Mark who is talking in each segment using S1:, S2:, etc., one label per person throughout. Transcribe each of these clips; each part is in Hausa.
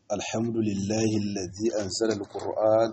S1: الحمد لله الذي أنزل القرآن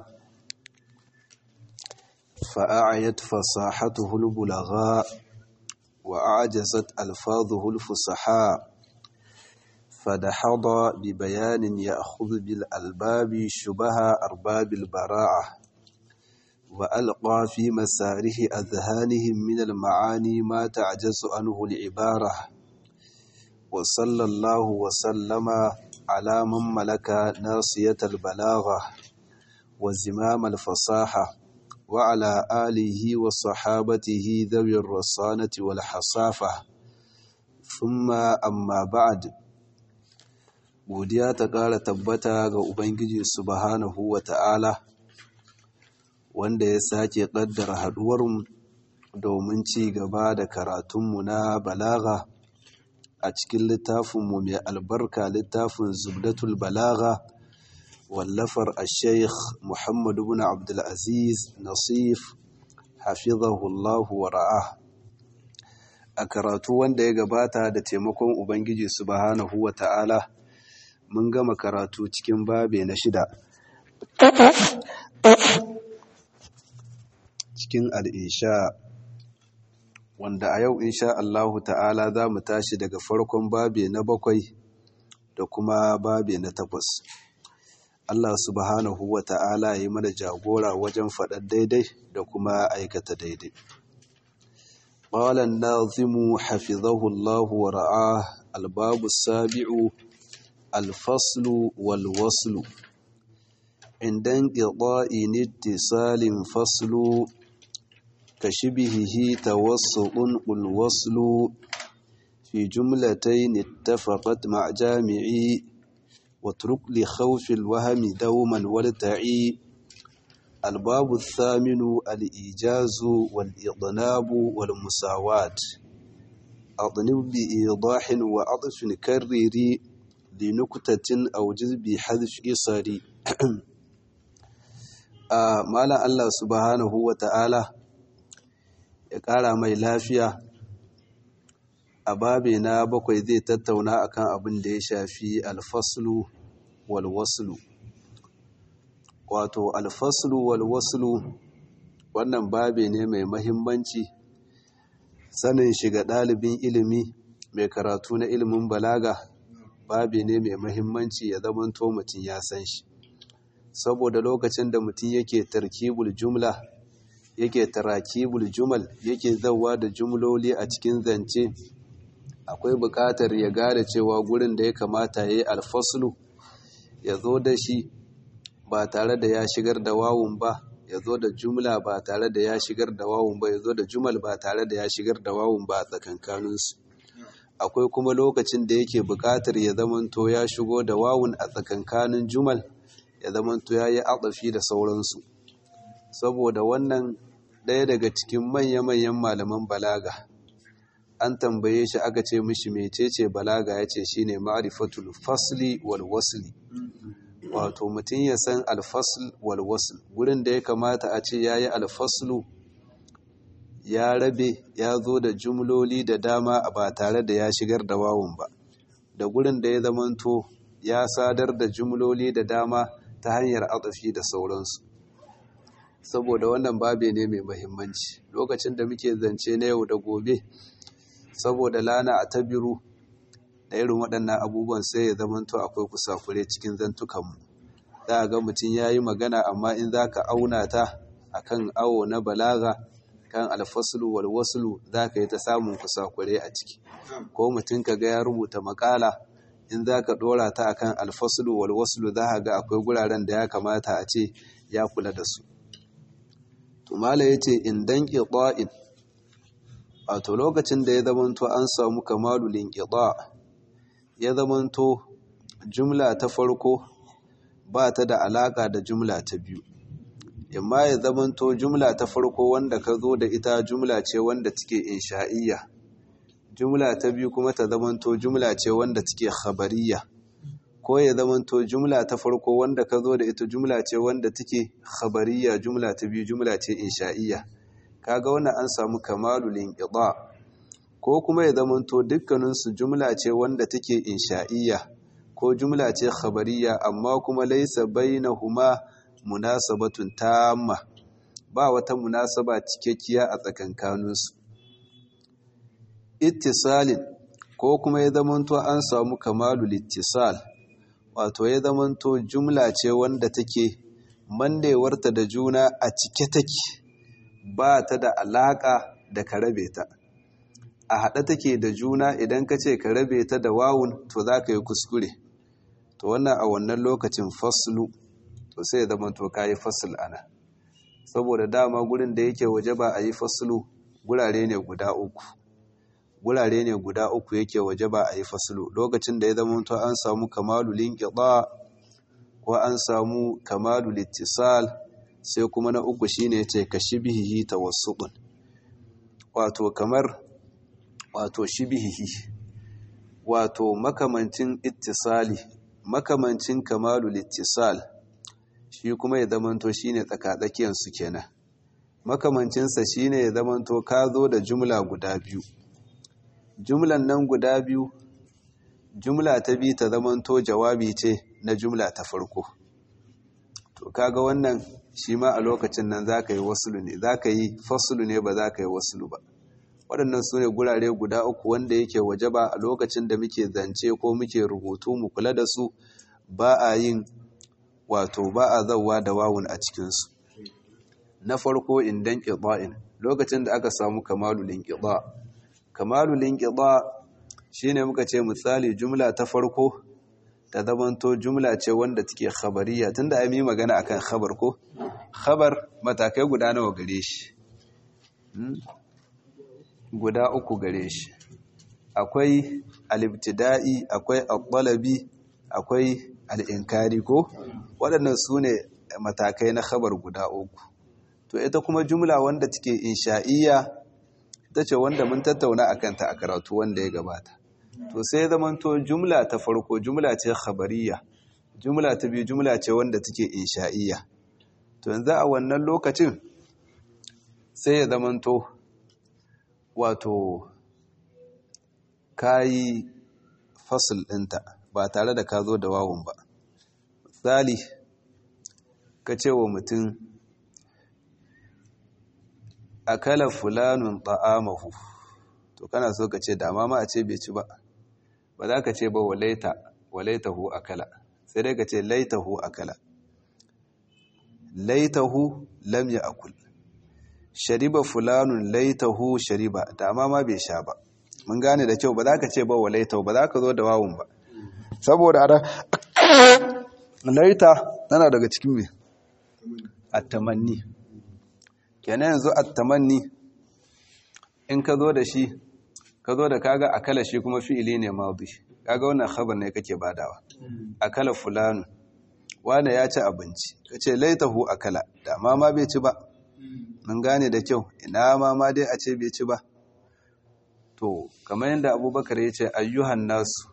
S1: فأعيت فصاحته البلغاء وأعجزت ألفاظه الفصحاء فدحض ببيان يأخذ بالألباب شبه أرباب البراعة وألقى في مساره أذهانهم من المعاني ما تعجز عنه العبارة وصلى الله وسلم على من ملك ناصية البلاغة وزمام الفصاحة وعلى آله وصحابته ذوي الرصانة والحصافة ثم أما بعد godiya ta ƙara tabbata ga Ubangiji subhanahu wa ta'ala wanda ya sake ƙaddara haɗuwarmu domin ci gaba da karatunmu na balaga a cikin littafinmu mai albarka littafin zubdatul balaga wallafar a sheikh muhammadu bin abdulaziz nasif hafizahullahu wa ra'a a karatu wanda ya gabata da taimakon ubangiji subhanahu wa ta'ala mun gama karatu cikin babe na shida cikin al'isha wanda a yau insha Allahu ta'ala za mu tashi daga farkon babe na bakwai da kuma babe na takwas Allah subhanahu wa ta'ala yi mana jagora wajen faɗar daidai da kuma aikata daidai قال الناظم حفظه الله ورعاه الباب السابع الفصل والوصل عند انقضاء اتصال فصل كشبهه توسط الوصل في جملتين اتفقت مع جامعي واترك لخوف الوهم دوما والتعي الباب الثامن الإيجاز والإضناب والمساواة أضنب بإيضاح وعطف كرري لنكتة أو جذب حذف إصري مالا الله سبحانه وتعالى ya ƙara mai lafiya a babi na bakwai zai tattauna akan abin da ya shafi alfaslu walwaslu wato alfaslu walwaslu wannan babi ne mai mahimmanci sanin shiga ɗalibin ilimi mai karatu na ilimin balaga babi ne mai mahimmanci ya zamanto mutum ya san shi saboda lokacin da mutum yake tarkibul jumla yake tarakibul jumal yake zauwa da jumloli a cikin zance akwai buƙatar ya gane cewa gurin da ya kamata ya yi alfaslu ya zo da shi ba tare da ya shigar da wawun ba ya zo da jumla ba tare da ya shigar da wawun ba ya zo da jumal ba tare da ya shigar da wawun ba a tsakankaninsu akwai kuma lokacin da yake buƙatar ya zamanto ya shigo da wawun a tsakankanin jumal ya zamanto ya yi atsafi da sauransu saboda wannan ɗaya daga cikin manya-manyan malaman balaga an tambaye shi aka ce mishi mecece balaga ya ce shi ne ma'arifatul fasli wal wasli wato mutum ya san alfasl wal wasl gurin da ya kamata a ce ya yi alfaslu ya rabe ya zo da jumloli da dama ba tare da ya shigar da wawun ba da gurin da ya zamanto ya sadar da jumloli da dama ta hanyar atsafi da sauransu saboda wannan babe ne mai mahimmanci lokacin da muke zance na yau da gobe saboda lana a tabiru da irin waɗannan abubuwan sai ya zamanto akwai kusakure cikin zantukanmu za a ga mutum ya yi magana amma in za ka auna ta a kan awo na balaga kan alfasulu walwasulu za ka yi ta samun kusakure a ciki ko mutum ka ga ya rubuta makala in za ka ɗora ta akan alfasulu walwasulu za ka ga akwai guraren da ya kamata a ce ya kula da su tumala ya ce in dan ƙiɗa'in wato lokacin da ya zamanto an samu kamalulin ƙiɗa ya zamanto jumla ta farko ba ta da alaƙa da jumla ta biyu imma ya zamanto jumla ta farko wanda ka zo da ita jumla ce wanda take insha'iyya jumla ta biyu kuma ta zamanto jumla ce wanda take khabariyya ko ya zamanto jumla ta farko wanda ka zo da ita jumla ce wanda take khabariya jumla ta biyu jumla ce insha'iyya kaga wannan an samu kamalul inqida ko kuma ya zamanto dukkanin su jumla ce wanda take insha'iyya ko jumla ce khabariya amma kuma laisa bainahuma munasabatun tamma ba wata munasaba cikakkiya a tsakankaninsu ittisalin ko kuma ya zamanto an samu kamalul ittisal wato ya zamanto jumla ce wanda take mannewarta da juna a cike take ba ta da alaka da ka rabe ta a haɗe take da juna idan ka ce ka rabe ta da wawun to za ka yi kuskure to wannan a wannan lokacin faslu to sai ya zama to ka yi fasul ana saboda dama gurin da yake waje ba a yi faslu gurare ne guda uku gurare ne guda uku yake waje ba a yi faslu lokacin da ya zama to an samu kamalu linqida ko an samu kamalu littisal sai kuma na uku shine yace kashibihi tawassutun wato kamar wato shibihihi wato makamancin ittisali makamancin kamalul ittisal shi kuma ya zamanto shine tsakatsakiyar su kenan makamancin sa shine ya zamanto ka zo da jumla guda biyu jumlan nan guda biyu jumla ta bi ta zamanto jawabi ce na jumla ta farko to kaga wannan shi ma a lokacin nan zaka yi wasulu ne zaka yi fasulu ne ba zaka yi wasulu ba waɗannan su ne gurare guda uku wanda yake waje ba a lokacin da muke zance ko muke rubutu mu kula da su ba a yin wato ba a zauwa da wawun a cikinsu na farko indan ƙiɗa'in lokacin da aka samu kamalulin ƙiɗa kamalulin ƙiɗa shi ne muka ce misali jumla ta farko ta zamanto jumla ce wanda take khabariya tunda ai yi magana akan khabar ko khabar matakai guda nawa gare shi guda uku gare shi akwai alibtida'i akwai al akwai al'inkari ko waɗannan su ne matakai na khabar guda uku to ita kuma jumla wanda take insha'iyya ita ce wanda mun tattauna akan ta a karatu wanda ya gabata to sai zamanto jumla ta farko jumla ce khabariya jumla ta biyu jumla ce wanda take insha'iyya to yanzu a wannan lokacin sai ya zamanto wato kayi fasil ɗinta ba tare da ka zo da wawun ba misali ka ce wa mutum akala fulanun ta'amahu to kana so ka ce dama ma a ce bai ci ba ba za ka ce ba walaita walaitahu akala sai dai ka ce laitahu akala laitahu lam ya akul shariba fulanun laitahu shariba dama ma bai sha ba mun gane da kyau ba za ka ce ba wa laitahu ba za ka zo da wawun ba saboda ara laita tana daga cikin me attamanni kenan yanzu attamanni in ka zo da shi ka zo da kaga akala shi kuma fi'ili ne madi kaga wannan khabar ne kake badawa akala fulanu wane ya ci abinci kace laitahu akala dama ma bai ci ba mun gane da kyau ina ma ma dai a ce bai ci ba to kamar yadda abubakar ya ce ayyuhan nasu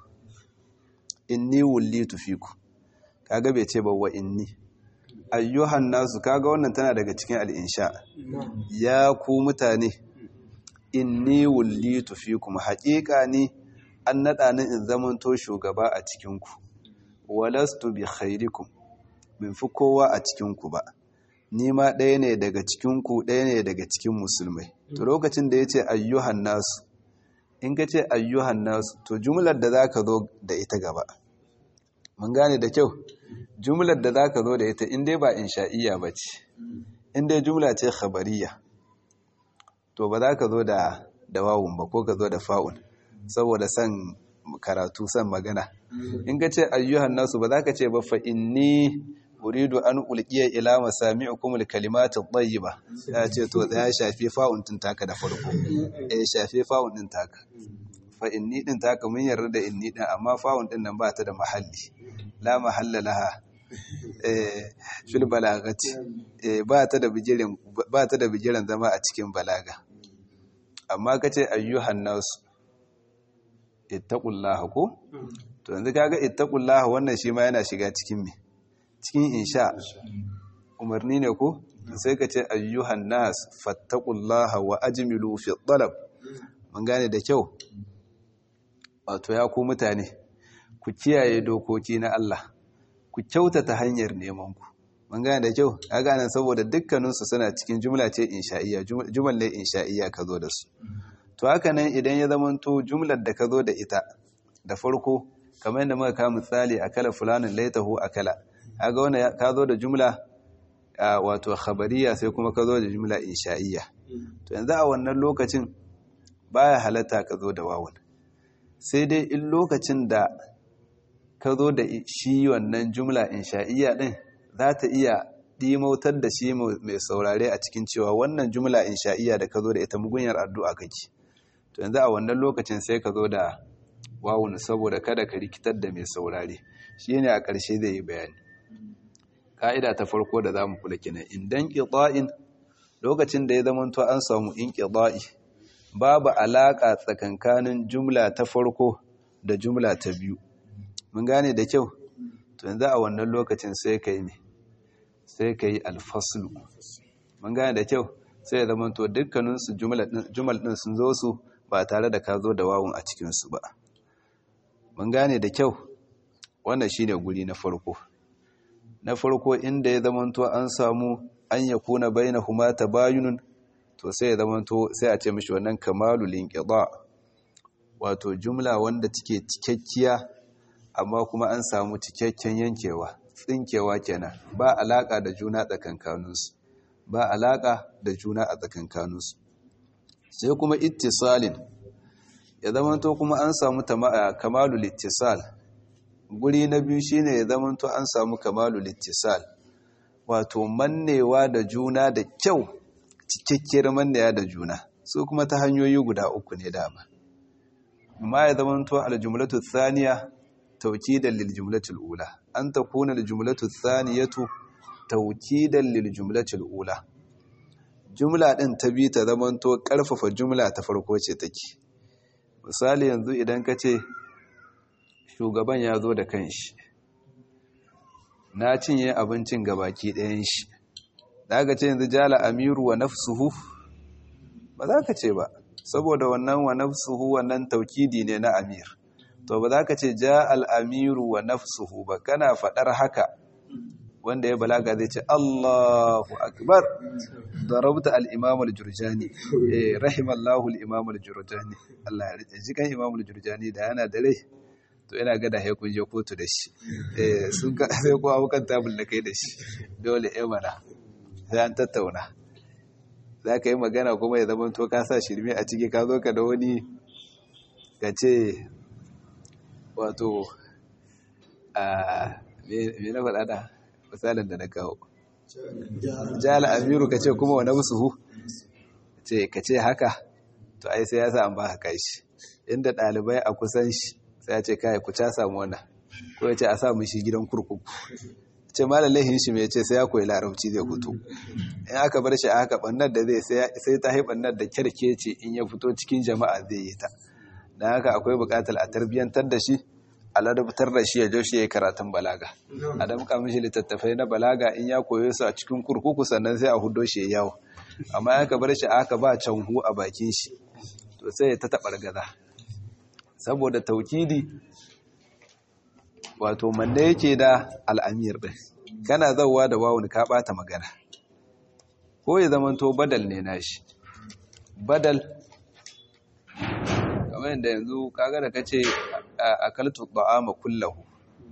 S1: inni wullitu fiku kaga bai ce ba wa inni ayyuhan nasu kaga wannan tana daga cikin al'insha ya ku mutane inni wullitu fikum haƙiƙa ni an naɗa ni in zamanto shugaba a cikinku walastu bi khairikum min fi kowa a cikinku ba ni ma ɗaya ne daga cikinku ɗaya ne daga cikin musulmai to lokacin da ya ce ayyuhan nasu in ka ce ayyuhan nasu to jumlar da za ka zo da ita gaba mun gane da kyau jumlar da za ka zo da ita in dai ba insha'iyya ba ce in dai jumla ce khabariya to ba za ka zo da dawawun ba ko ka zo da fa'un saboda son karatu son magana in ka ce ayyuhan nasu ba za ka ce ba fa inni uridu an ulqiya ila masami'ikum alkalimat at-tayyiba ya ce to ya shafi fa'un din taka da farko eh shafi fa'un din taka fa inni din taka mun yarda da inni din amma fa'un din nan ba ta da mahalli la mahalla laha eh fil balagati eh ba ta da bijirin ba ta da bijiran zama a cikin balaga amma kace ayyuhan nasu ittaqullaha ko to yanzu kaga ittaqullaha wannan shi ma yana shiga cikin me cikin insha umarni ne ko sai ka ce ayyuhan nas fattaqullaha wa ajmilu fi talab mun gane da kyau wato ya ku mutane ku kiyaye dokoki na Allah ku kyautata hanyar neman ku mun gane da kyau a gane saboda dukkaninsu suna cikin jumla ce insha'iyya jumal ne insha'iyya ka zo da su to haka nan idan ya zamanto jumlar da ka zo da ita da farko kamar yadda muka kama misali akala fulanin laitahu akala kaga wannan ka zo da jumla wato khabariya sai kuma ka zo da jumla insha'iyya to yanzu a wannan lokacin baya halatta ka zo da wawun sai dai in lokacin da ka zo da shi wannan jumla insha'iyya din za ta iya dimautar da shi mai saurare a cikin cewa wannan jumla insha'iyya da ka zo da ita mugunyar addu'a kake to yanzu a wannan lokacin sai ka zo da wawun saboda kada ka rikitar da mai saurare shi ne a ƙarshe zai yi bayani ka'ida ta farko da za mu kula kenan indan ƙiɗa'in lokacin da ya zamanto an samu in ƙiɗa'i babu alaƙa tsakankanin jumla ta farko da jumla ta biyu mun gane da kyau to yanzu a wannan lokacin sai ka yi ne sai ka yi alfaslu mun gane da kyau sai ya zamanto dukkaninsu jumal ɗin sun zo su ba tare da ka zo da wawun a cikinsu ba mun gane da kyau wannan shine guri na farko na farko inda ya zamanto an samu an ya kuna bainahuma tabayunun to sai ya zamanto sai a ce mishi wannan kamalul inqida wato jumla wanda take cikakkiya amma kuma an samu cikakken yankewa tsinkewa kenan ba alaka da juna tsakankaninsu ba alaka da juna a tsakankaninsu sai kuma ittisalin ya zamanto kuma an samu kamalul ittisal guri na biyu shine ya zamanto an samu kamalul ittisal wato mannewa da juna da kyau cikakkiyar mannewa da juna su kuma ta hanyoyi guda uku ne dama amma ya zamanto aljumlatu thaniya tawkidan lil jumlatil ula an takuna al jumlatu thaniyatu tawkidan lil jumlatil ula jumla din ta bi ta zamanto karfafa jumla ta farko ce take misali yanzu idan ka ce shugaban ya zo da kanshi na cinye abincin gabaki ɗayan shi da aka ce yanzu jala amiru wa nafsuhu ba za ka ce ba saboda wannan wa nafsuhu wannan taukidi ne na amir to ba za ka ce ja al'amiru wa nafsuhu ba kana faɗar haka wanda ya balaga zai ce Allahu akbar darabta al-imam al-jurjani eh rahimallahu al-imam al-jurjani Allah ya ji kan imam al-jurjani da yana da rai to ina ga da ya kun je kotu da shi eh sun ka sai ko abukan tabul da kai da shi dole eh mana sai an tattauna za ka yi magana kuma ya zama to ka sa shirme a ciki ka zo ka da wani ka ce wato a me na faɗa da misalin da na kawo jala amiru ka ce kuma wa nafsuhu ce ka ce haka to ai sai ya sa an ba haka shi inda ɗalibai a kusan shi sai ya ce kai ku ca samu wannan ko ya ce a samu shi gidan kurkuku ce malalahin shi mai ce sai ya koyi larabci zai fito in aka bar shi a haka bannar da zai sai ta yi bannar da kyarke ce in ya fito cikin jama'a zai yi ta don haka akwai buƙatar a tarbiyyantar da shi a ladabtar da shi ya joshi ya yi karatun balaga a damka mishi littattafai na balaga in ya koyo su a cikin kurkuku sannan sai a hudo shi ya yawo amma ya ka bar shi a haka ba canhu a bakin shi to sai ya ta taɓar gaza saboda taukidi wato manne yake da al'amir ɗin kana zauwa da wawun ka ɓata magana ko ya zamanto badal ne nashi badal kamar yadda yanzu kaga da kace akaltu ta'ama kullahu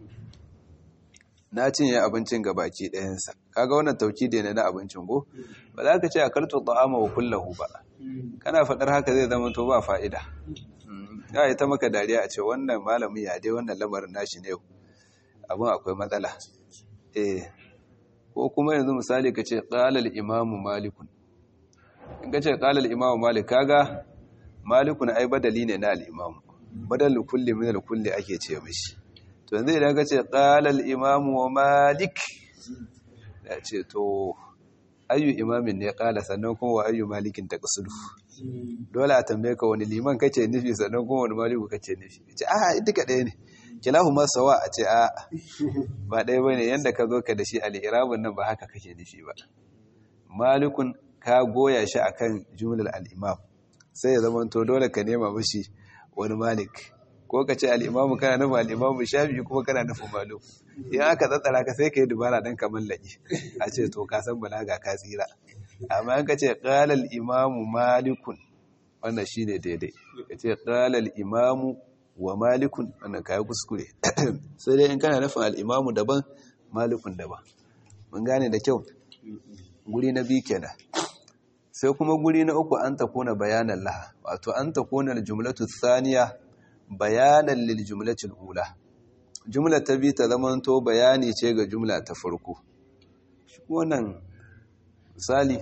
S1: na cinye abincin ga baki ɗayansa kaga wannan taukidi ne na abincin go ba za ka ce akaltu ta'ama wa kullahu ba kana faɗar haka zai zama to ba fa'ida ya yi ta maka dariya a ce wannan malamin ya dai wannan lamarin nashi ne abin akwai matsala eh ko kuma yanzu misali ka ce ƙalal imamu malikun in ka ce ƙalal imamu malik kaga malikun ai badali ne na al'imamu badal kulli min al-kulli ake ce mishi to yanzu idan ka ce ƙalal imamu wa malik ya ce to ayyu imamin ne ƙala sannan kuma wa ayyu malikin ta ƙasudu dole a tambaye ka wani liman kace nufi sannan kuma wani maliku kace nufi ce a duka ɗaya ne kilahu ma sawa a ce a ba ɗaya bane yanda ka zo ka da shi al-irabun nan ba haka kake nufi ba malikun ka goya shi akan jumlar al-imam sai ya zama to dole ka nema mishi wani malik ko ka ce al'imamu kana nufin al'imamu shafi kuma kana nufin malum in aka tsatsara ka sai ka yi dubara don ka mallaki a ce to ka san balaga ka tsira amma in ka ce ƙalal imamu malikun wannan shi ne daidai ka ce ƙalal imamu wa malikun wannan ka yi kuskure sai dai in kana nufin al'imamu daban malikun daban mun gane da kyau guri na biyu kenan sai kuma guri na uku an takuna bayanan laha wato an takuna jumlatu thaniya bayanan lil jumlatil ula jumla ta bi ta zamanto bayani ce ga jumla ta farko shi wannan misali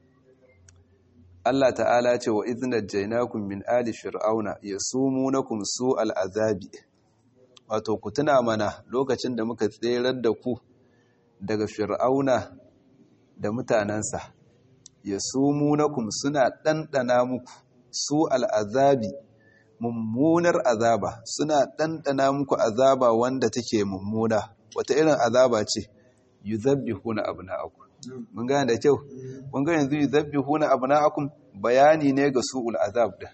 S1: Allah ta'ala ce wa idhnat jainakum min ali fir'auna yasumunakum su'al azabi wato ku tuna mana lokacin da muka tserar da ku daga fir'auna da mutanansa yasumunakum suna dandana muku su'al azabi mummunar azaba suna ɗanɗana muku azaba wanda take mummuna wata irin azaba ce yuzabbihuna abna'akum mun gane da kyau mun ga yanzu yuzabbihuna abna'akum bayani ne ga su'ul azab da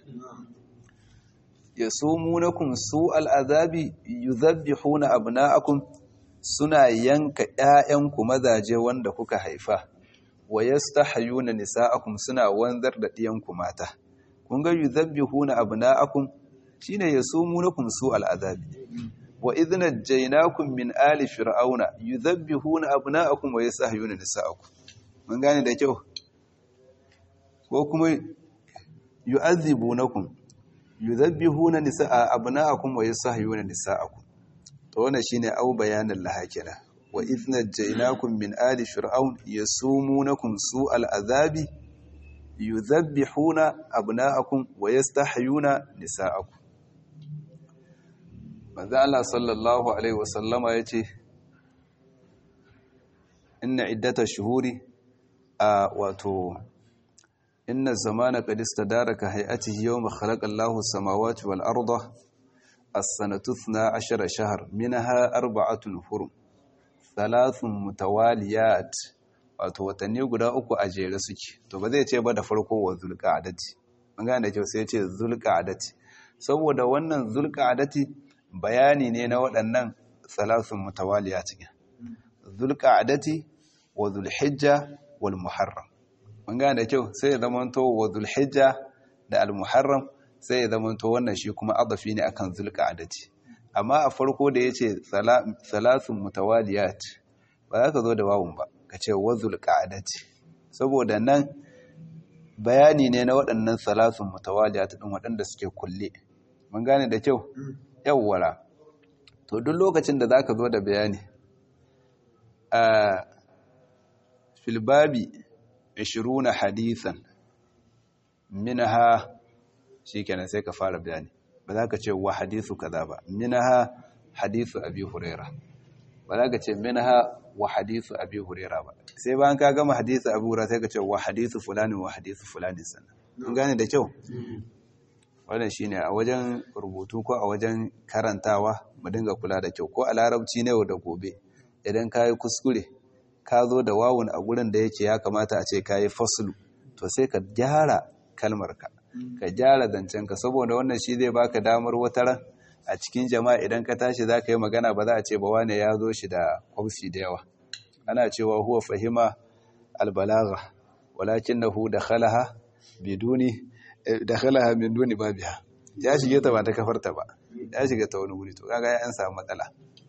S1: yasumunakum su'al azabi yuzabbihuna abna'akum suna yanka ƴaƴanku mazaje wanda kuka haifa wa yastahyuna nisa'akum suna wanzar da ɗiyanku mata kun ga yuzabbihuna abna'akum shine yasumunakum su'al azabi wa idhna jaynakum min ali fir'auna yuzabbihuna abna'akum wa yastahyuna nisa'akum mun gane da kyau ko kuma yu'adhibunakum yuzabbihuna nisa'a abna'akum wa yastahyuna nisa'akum to wannan shine au bayanan lahakira wa idhna jaynakum min ali fir'aun yasumunakum su'al azabi yuzabbihuna abna'akum wa yastahyuna nisa'akum manzo Allah sallallahu alaihi wasallama yace inna iddata shuhuri a wato inna zamana qad istadaraka hay'atihi yawma khalaqa Allahu as-samawati wal arda as-sanatu 12 shahr minha arba'atun hurum thalathun mutawaliyat wato watanni guda uku a jere suke to ba zai ce ba da farko wa zulqa'adati mun gane da kyau sai ya ce zulqa'adati saboda wannan zulqa'adati bayani ne na waɗannan salasun mutawaliya cikin zulqa'adati wa zulhijja wal muharram mun gane da kyau sai ya zamanto wa zulhijja da al muharram sai ya zamanto wannan shi kuma adafi ne akan zulqa'adati amma a farko da yace salasun mutawaliyat ba za ka zo da wawun ba ka ce wazul ƙa'adati saboda nan bayani ne na waɗannan salasun mutawaliya ta ɗin waɗanda suke kulle mun gane da kyau yawwara to duk lokacin da za ka zo da bayani a filbabi 20 hadisan minaha shi kenan sai ka fara bayani ba za ka ce wa hadisu kaza ba minaha hadisu abi huraira ba za ka ce minaha wa hadithu abi huraira ba sai bayan ka gama hadithu abu huraira sai ka ce wa hadithu fulani wa hadithu fulani sannan kun gane da kyau wannan shine a wajen rubutu ko a wajen karantawa mu dinga kula da kyau ko a larabci ne da gobe idan ka yi kuskure ka zo da wawun a gurin da yake ya kamata a ce ka yi fasulu to sai ka gyara kalmarka ka gyara zancenka saboda wannan shi zai baka damar wata ran a cikin jama'a idan ka tashi za ka yi magana ba za a ce ba wane ya zo shi da kwamsi da yawa ana cewa huwa fahima albalaga walakin na hu da khalaha biduni da khalaha min duni babiha ya shige ta ba ta kafarta ba ya shiga ta wani wuri to kaga ya an samu matsala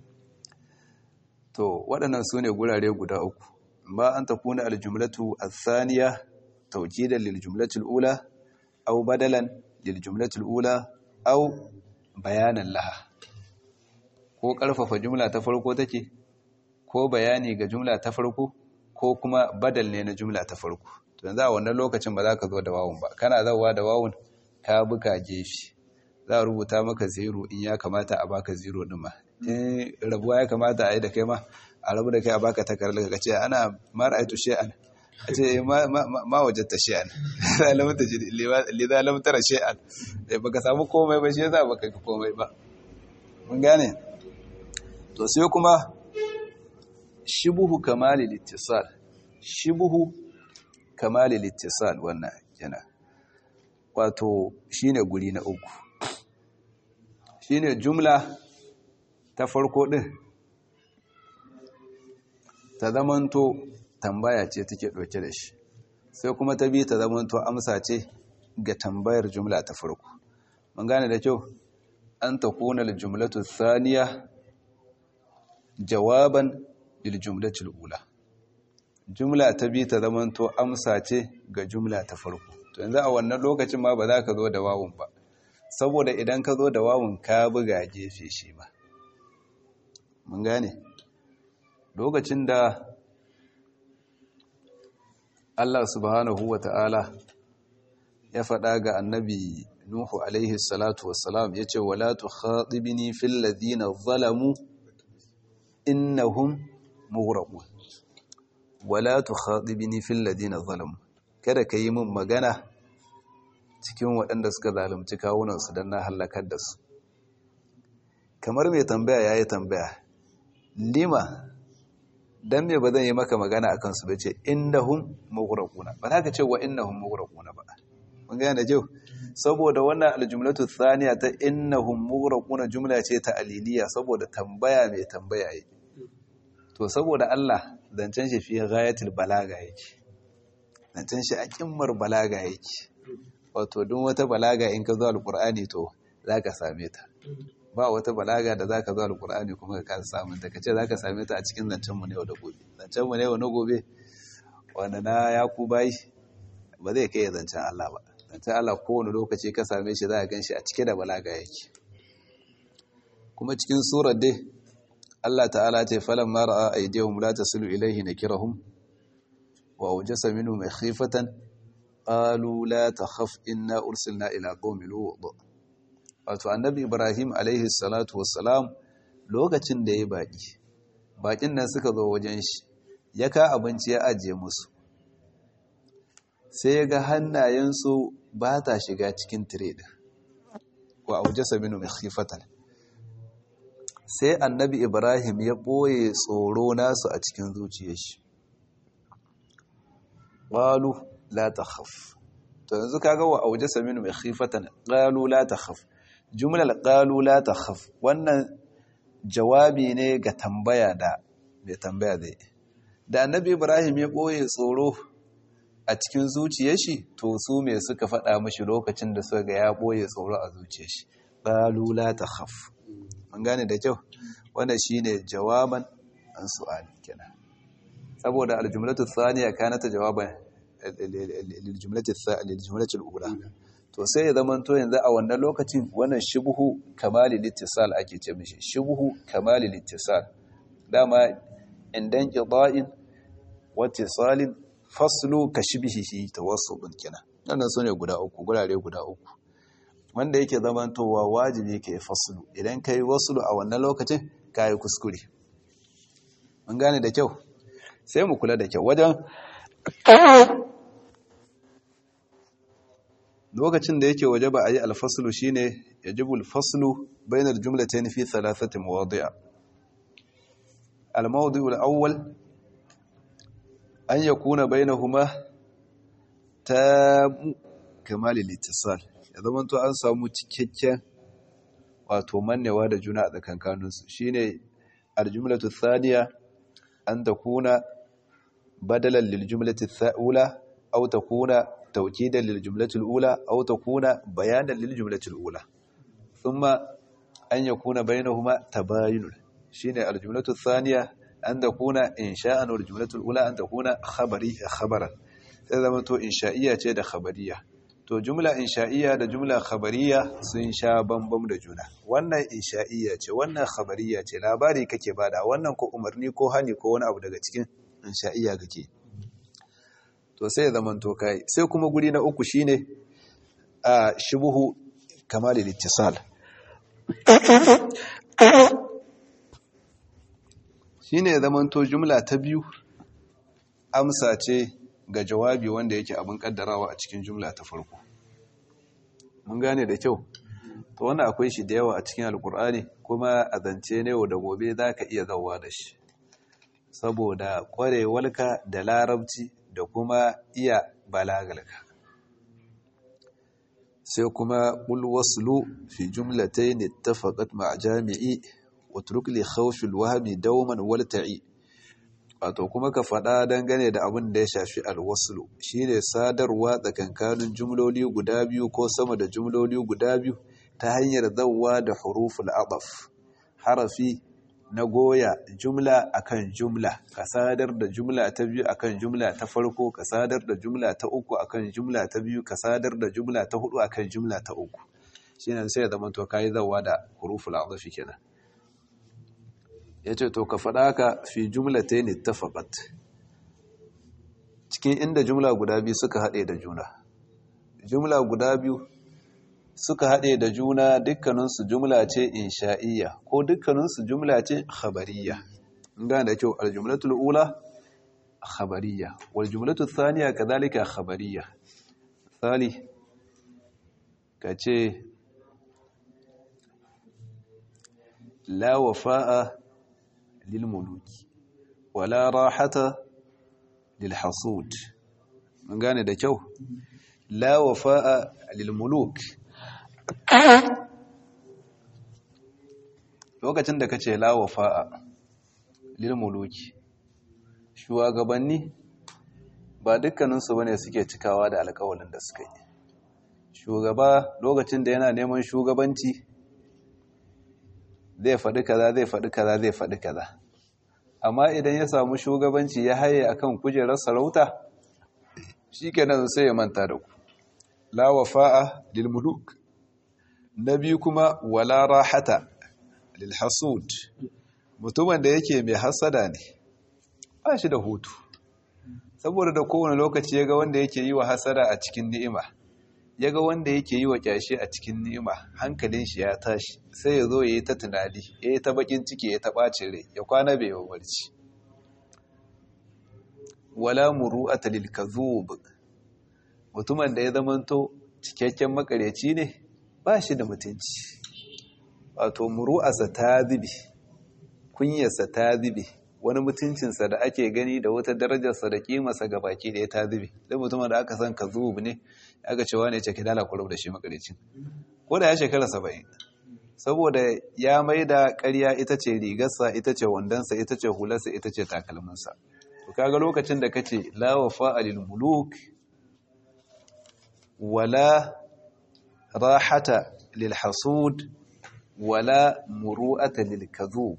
S1: to waɗannan su ne gurare guda uku ba an takuna aljumlatu athaniya tawkidan lil jumlati ula aw badalan lil jumlati ula aw bayanan laha ko ƙarfafa jumla ta farko take ko bayani ga jumla ta farko ko kuma badal ne na jumla ta farko to yanzu a wannan lokacin ba za ka zo da wawun ba kana zawa da wawun ka buka gefe za a rubuta maka zero in ya kamata a baka zero din ma in rabuwa ya kamata a yi da kai ma a rabu da kai a baka takardar ka ce ana mara aitu shi'an a ce ma wajatta shi'an liza lamtara shi'an baka samu komai ba shi yasa baka ga komai ba mun gane to sai kuma shibuhu kamali littisal shibuhu kamali littisal wannan yana wato shine guri na uku shine jumla ta farko din ta zamanto tambaya ce take ɗauke da shi sai kuma ta biyu ta zamanto amsa ce ga tambayar jumla ta farko mun gane da kyau an ta kuna jumlatu thaniya jawaban lil jumlatil ula jumla ta biyu ta zamanto amsa ce ga jumla ta farko to yanzu a wannan lokacin ma ba za ka zo da wawun ba saboda idan ka zo da wawun ka buga gefe shi ba mun gane lokacin da Allah subhanahu wa ta'ala ya faɗa ga annabi Nuhu alaihi salatu wassalam ya ce wala tu khatibini fil ladina zalamu innahum mughraqun wala tu khatibini fil ladina zalamu kada ka yi min magana cikin waɗanda suka zalunci kawunansu don na halakar da su kamar mai tambaya ya yi tambaya lima don me ba zan yi maka magana a kansu bai ce innahum mughraquna ba za ka ce wa innahum mughraquna ba mun gane jau saboda wannan aljumlatu thaniya ta innahum mughraquna jumla ce ta aliliya saboda tambaya mai tambaya yake to saboda Allah zancen shi fi ghayatul balaga yake zancen shi a kimmar balaga yake wato duk wata balaga in ka zo alqur'ani to zaka same ta ba wata balaga da zaka zo alqur'ani kuma ka samu ta kace zaka same ta a cikin zancen mu ne yau da gobe zancen mu ne yau na gobe wanda na yakubai ba zai kai zancen Allah ba zancen Allah kowane lokaci ka same shi za a gan shi a cike da balaga yake kuma cikin surar dai Allah ta'ala ce falan mara a aidiyahum la tasilu ilaihi nakirahum wa awjasa minhum khifatan qalu la takhaf inna ursilna ila qaumin lut wato annabi Ibrahim alaihi salatu wassalam lokacin da ya baki bakin nan suka zo wajen shi ya ka abinci ya ajiye musu sai ya ga hannayensu ba ta shiga cikin tire ɗin wa aujasa minu mai khifatan sai annabi ibrahim ya ɓoye tsoro nasu a cikin zuciyar shi ƙwalu la ta haf to yanzu kaga wa aujasa minu mai khifatan ƙalu la ta haf jumlar ƙalu la ta haf wannan jawabi ne ga tambaya da mai tambaya zai da annabi ibrahim ya ɓoye tsoro a cikin zuciyar shi to su me suka faɗa mashi lokacin da suka ga ya ɓoye tsoro a zuciyar shi qalu la takhaf an gane da kyau wannan shine jawaban an su'ali kenan saboda aljumlatu thaniya kanat jawaban liljumlati liljumlati alula to sai ya zama to yanzu a wannan lokacin wannan shubhu kamali littisal ake ce mishi shubhu kamali littisal dama indan qida'in wa ittisalin faslu ka shibihihi tawassulun kenan wannan sune guda uku gurare guda uku wanda yake zamantowa wajibi ka yi faslu idan ka yi waslu a wannan lokacin ka yi kuskure mun gane da kyau sai mu kula da kyau wajen lokacin da yake waje ba a yi alfaslu shine yajibu alfaslu bainal jumlatayn fi thalathati mawadi'a al-mawdi'u al-awwal an ya kuna bainahuma ta kamali littisal ya zama to an samu cikakken wato mannewa da juna a tsakankaninsu shine aljumlatu thaniya an takuna badalan liljumlati tha'ula aw takuna tawkidan liljumlati alula aw takuna bayanan liljumlati alula thumma an yakuna bainahuma tabayun shine aljumlatu thaniya an takuna insha'an wal jumlatul ula an takuna khabari khabaran sai zama to insha'iyya ce da khabariya to jumla insha'iyya da jumla khabariya sun sha bambam da juna wannan insha'iyya ce wannan khabariya ce labari kake bada wannan ko umarni ko hani ko wani abu daga cikin insha'iyya kake to sai zama to kai sai kuma guri na uku shine a shubuhu kamal al-ittisal shine zaman to jumla ta biyu amsa ce ga jawabi wanda yake abin kaddarawa a cikin jumla ta farko mun gane da kyau to wannan akwai shi da yawa a cikin alkur'ani kuma a zance ne da gobe za ka iya zauwa da shi saboda kwarewarka da larabci da kuma iya balagalka sai kuma qul waslu fi jumlatayn ittafaqat ma'a jami'i wa turuk li khawfi al-wahmi dawman walta'i wato kuma ka faɗa dangane da abin da ya shafi alwaslu shine sadarwa tsakankanin jumloli guda biyu ko sama da jumloli guda biyu ta hanyar zawwa da huruful adaf harafi na goya jumla akan jumla ka sadar da jumla ta biyu akan jumla ta farko ka sadar da jumla ta uku akan jumla ta biyu ka sadar da jumla ta hudu akan jumla ta uku shine sai ya zama to kai zawwa da huruful adaf kenan ya ce to ka faɗa ka fi jumla ta yi tafaƙat cikin inda jumla guda biyu suka haɗe da juna jumla guda biyu suka haɗe da juna dukkaninsu jumla ce insha'iyya ko dukkaninsu jumla ce khabariya gane da kyau aljumlatul ula khabariya wal jumlatul thaniya kadhalika khabariya misali ka ce la wafa'a للملوك ولا راحة للحصود من gane da kyau la wafa'a lilmuluk lokacin da kace la wafa'a lilmuluki shugabanni ba dukkanin su bane suke cikawa da alƙawarin da suka yi shugaba lokacin da yana neman shugabanci zai faɗi kaza zai faɗi kaza zai faɗi kaza amma idan ya samu shugabanci ya haye akan kujerar sarauta shikenan sai ya manta da ku la wafa'a lil muluk nabi kuma wala rahata lil hasud mutumin da yake mai hasada ne ba shi da hutu saboda da kowane lokaci ya ga wanda yake yi wa hasada a cikin ni'ima ya ga wanda yake yi wa kyashi a cikin ni'ima hankalin shi ya tashi sai ya zo ya yi ta tunani ya yi ta bakin ciki ya ta ɓacin rai ya kwana bai yi barci wala muru'ata lil kadhub mutumin da ya zamanto cikakken makareci ne ba shi da mutunci wato muru'arsa ta zube kunyarsa ta zube wani mutuncinsa da ake gani da wata darajarsa da kimarsa ga baki da ya ta zube don mutumin da aka san ka zubu ne aka cewa ne cike dala kurau da shi makarecin ko da ya shekara saba'in saboda ya mai da ƙarya ita ce rigarsa ita ce wandonsa ita ce hularsa ita ce takalminsa to kaga lokacin da kace la wafa alil muluk wala rahata lil hasud wala muru'ata lil kadhub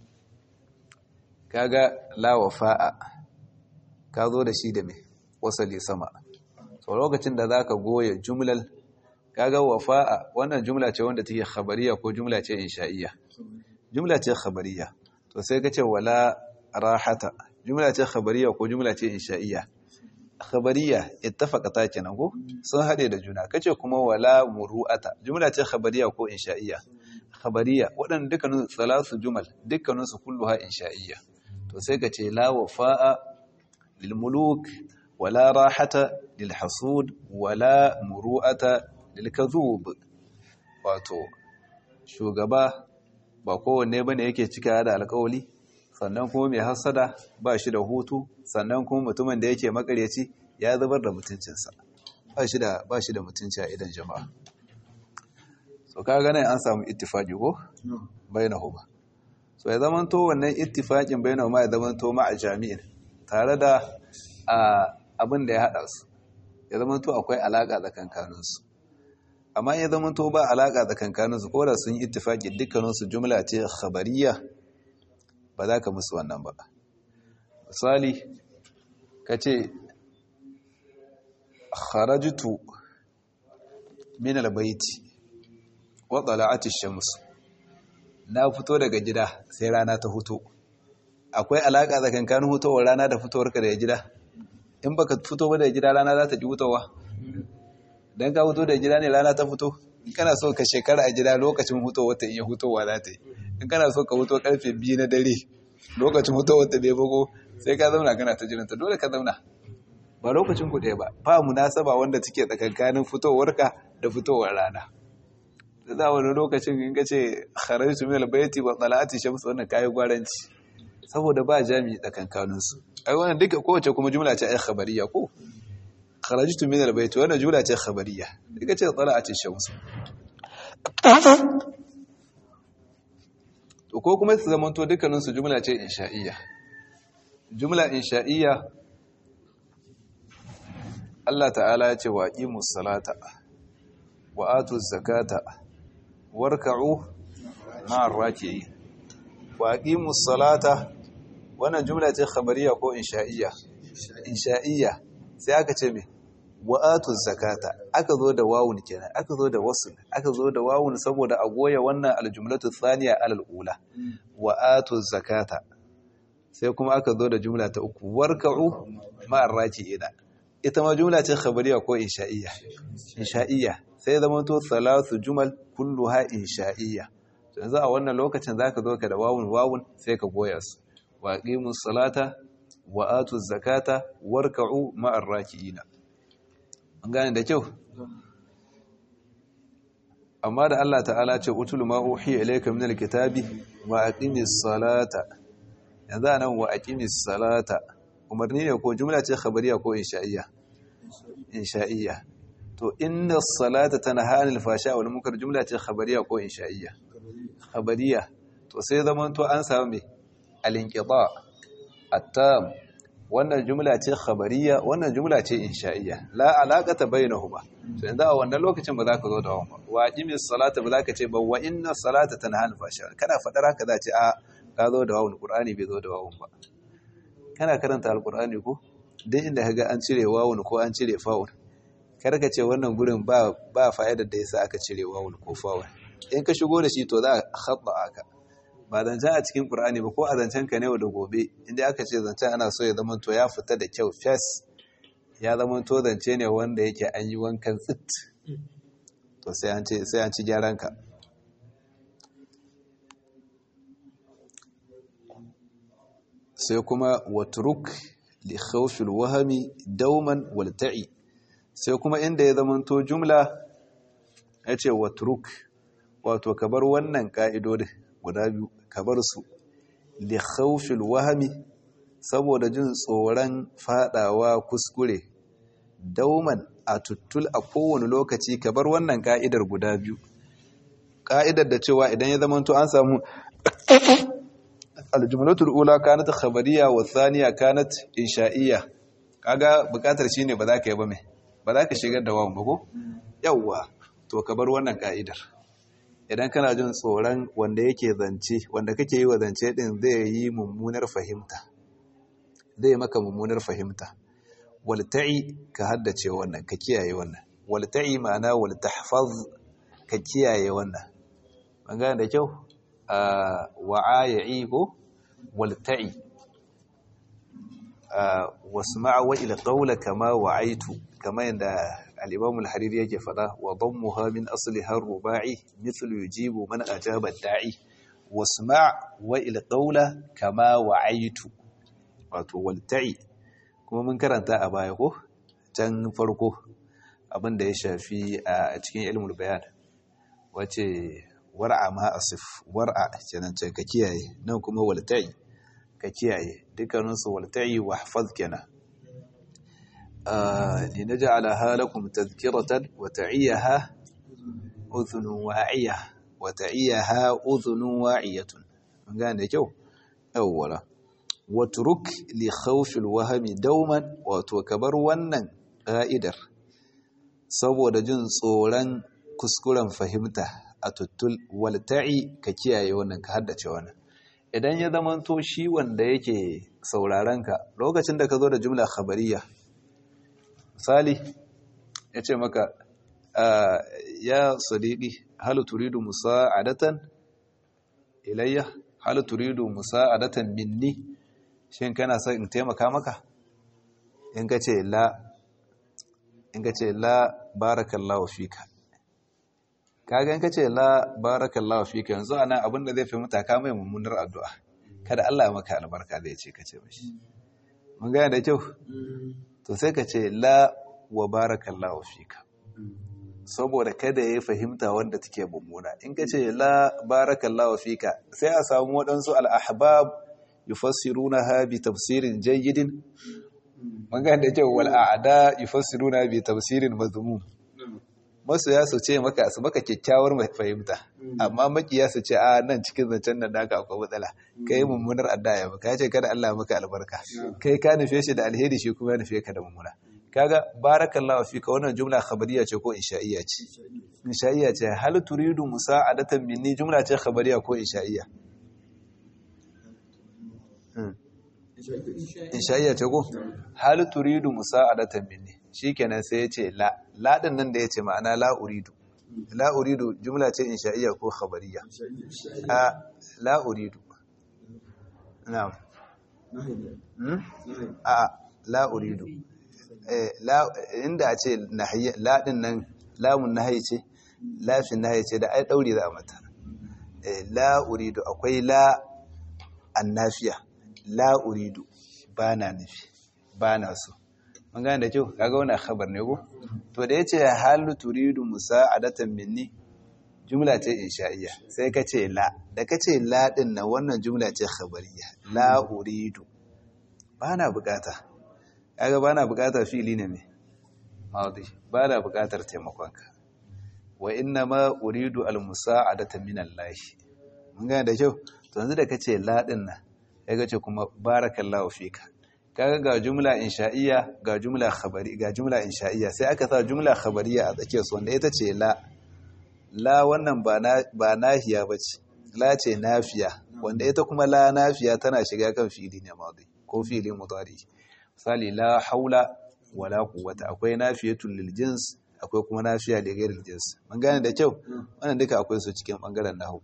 S1: kaga la wafa'a ka zo da shi da me wasali sama so lokacin da zaka goya jumlal kaga wafa'a wannan jumla ce wanda take khabariya ko jumla ce insha'iyya jumla ce khabariya to sai kace wala rahata jumla ce khabariya ko jumla ce insha'iyya khabariya ittafaqata kenan ko sun hade da juna kace kuma wala muru'ata jumla ce khabariya ko insha'iyya khabariya waɗannan dukkanin salasu jumal dukkanin su kulluha insha'iyya to sai ka ce la wafa'a lil muluk wala rahata lil hasud wala muru'ata lil kadhub wato shugaba ba kowanne bane yake cika da alƙawali sannan kuma mai hasada ba shi da hutu sannan kuma mutumin da yake makareci ya zubar da mutuncinsa ba shi da ba shi da mutunci a idan jama'a so kaga nan an samu ittifaqi ko bainahuma so ya zama to wannan ittifaqin bainahuma ya zama to ma'a jami'in tare da abin da ya hada su ya zama to akwai alaka tsakankanin su amma ya zama to ba alaka tsakankanin su ko da sun yi ittifaqi dukkanin su jumla ce khabariyya ba za ka musu wannan ba misali kace kharajtu min albayti wa tala'at ash-shams na fito daga gida sai rana ta fito akwai alaka tsakankanin hutowar rana da fitowarka daga gida in baka fito ba daga gida rana za ta ji hutowa dan ka fito daga gida ne rana ta fito in kana so ka shekara a gida lokacin hutowar ta iya hutowa za ta yi in kana so ka huto karfe biyu na dare lokacin hutowar ta bai bago sai ka zauna kana ta jiranta dole ka zauna ba lokacin ku ɗaya ba ba munasaba wanda take tsakankanin fitowarka da fitowar rana da za wani lokacin in ka ce kharajtu min albayti wa tala'ati shams wannan kai gwaranci saboda ba jami'i tsakankanin su ai wannan duka kowace kuma jumla ce ai khabariya ko kharajtu min albayt wannan jumla ce khabariya daga ce tala'at ash-shams to ko kuma su zamanto dukkanin su jumla ce insha'iyya jumla insha'iyya Allah ta'ala ya ce wa aqimus salata wa atuz zakata warka'u ma'ar raki'in wa aqimus salata wannan jumla ce khabariya ko insha'iyya insha'iyya sai aka ce me wa'atu zakata aka zo da wawun kenan aka zo da wasul aka zo da wawun saboda a goya wannan aljumlatu thaniya alal ula wa'atu zakata sai kuma aka zo da jumla ta uku warka'u ma'ar raki'ina ita ma jumla ce khabariya ko insha'iyya insha'iyya sai zama to salatu jumal kulluha insha'iyya yanzu a wannan lokacin zaka zo ka da wawun wawun sai ka goya su wa aqimus salata wa atu zakata warka'u ma'ar raki'ina an gane da kyau amma da Allah ta'ala ce utul ma uhiya ilayka minal kitabi wa aqimis salata yanzu anan wa aqimis salata umarni ne ko jumla ce khabariya ko insha'iyya insha'iyya to inna salata tanha anil fasha wal munkar jumla ce khabariya ko insha'iyya khabariya to sai zaman to an samu me al-inqita at-tam wannan jumla ce khabariya wannan jumla ce insha'iyya la alaqata bainahuma to yanzu a wannan lokacin ba za ka zo da wannan wa aqimis salata ba za ka ce ba wa inna salata tanha anil fasha kana fadar haka za ce a ka zo da wawun qur'ani bai zo da wawun ba kana karanta alqur'ani ko duk inda kaga an cire wawun ko an cire fa'un kar ka ce wannan gurin ba ba fa'idar da yasa aka cire wawun ko fa'un in ka shigo da shi to za a khabba aka ba zancen a cikin ƙur'ani ba ko a zancen ka ne da gobe inda aka ce zancen ana so ya zama to ya fita da kyau fes ya zama to zance ne wanda yake an yi wankan tsit to sai an ci gyaran ka sai kuma watruk li khawfil wahami dauman walta'i sai kuma inda ya zama to jumla ya ce watruk wato ka bar wannan ka'idodin guda biyu ka bar su li khawfil wahami saboda jin tsoron fadawa kuskure dauman a tuttul a kowane lokaci ka bar wannan ka'idar guda biyu ka'idar da cewa idan ya zamanto an samu aljumlatul ula kanat khabariya wa thaniya kanat insha'iyya kaga bukatar shine ba za ka yi ba mai ba za ka shigar da wawan ba ko yawwa to ka bar wannan ka'idar idan kana jin tsoron wanda yake zance wanda kake yi wa zance din zai yi mummunar fahimta zai maka mummunar fahimta walta'i ka haddace wannan ka kiyaye wannan walta'i ma'ana waltahfaz ka kiyaye wannan an gane da kyau wa'ayi ko walta'i wasma'a wa ila qawla kama wa'aitu kama yanda الإمام الحريري يجفدا وضمها من أصلها الرباعي مثل يجيب من أجاب الداعي واسمع وإلى قولة كما وعيت والتعي kuma mun karanta a baya ko can farko abin da ya shafi a cikin ilmul bayan wace war'a ma asif war'a kenan ce ka kiyaye nan kuma walta'i ka kiyaye dukkaninsu walta'i wa hafaz kenan لنجعلها لكم تذكرة وتعيها أذن واعية وتعيها أذن واعية قال جو أولا واترك لخوف الوهم دوما وتوكبر ونن قائدر saboda jin tsoron kuskuren fahimta a tuttul walta'i ka kiyaye wannan ka haddace wannan idan ya zamanto shi wanda yake sauraron ka lokacin da ka zo da jumla khabariya misali ya ce maka ya sadiqi hal turidu musa'adatan ilayya hal turidu musa'adatan minni shin kana son in taimaka maka in ka ce la in ka ce la barakallahu fika kaga in ka ce la barakallahu fika yanzu ana abin da zai fi mutaka mai mummunar addu'a kada Allah ya maka albarka zai ce ka ce mashi mun gane da kyau to sai ka ce la wa barakallahu fika saboda kada ya fahimta wanda take mummuna in ka ce la barakallahu fika sai a samu waɗansu al'ahbab yufassiruna ha bi tafsirin jayyidin
S2: mun ga da kyau wal a'da yufassiruna bi tafsirin mazmum masoya su ce maka su maka kyakkyawar fahimta amma makiya su ce a nan cikin zancen nan naka akwai matsala kai mummunar addu'a ba ka ce kada Allah maka albarka kai ka nufe shi da alheri shi kuma ya nufe ka da mummuna kaga barakallahu fika wannan jumla khabariya ce ko insha'iyya ce insha'iyya ce hal turidu musa'adatan minni jumla ce khabariya ko insha'iyya insha'iyya ce ko hal turidu musa'adatan minni shikenan sai ya ce la la din nan da ya ce ma'ana la uridu la uridu jumla ce insha'iyya ko khabariya a la uridu na'am a la uridu inda a ce laɗin nan lamun nahayi ce lafin nahayi ce da ai ɗauri za a mata la uridu akwai la annafiya la uridu ba na nufi ba na so mun gane da kyau kaga wani khabar ne ko to da yace halu turidu musa'adatan minni jumla ce insha'iyya sai ka ce la da ka ce la din nan wannan jumla ce khabariya la uridu ba na bukata kaga bana buƙatar fili ne me madi bana buƙatar taimakonka wa inna ma uridu almusa'adata min Allah mun ga da kyau to yanzu da kace la din nan kaga ce kuma barakallahu fika kaga ga jumla insha'iyya ga jumla khabari ga jumla insha'iyya sai aka sa jumla khabariya a tsakiyar su wanda ita ce la la wannan ba na ba nahiya bace la ce nafiya wanda ita kuma la nafiya tana shiga kan fili ne madi ko fili mudari misali la haula wala quwwata akwai nafiyatul lil jins akwai kuma nafiya da ghairil jins mun gane da kyau wannan duka akwai su cikin bangaren nahwu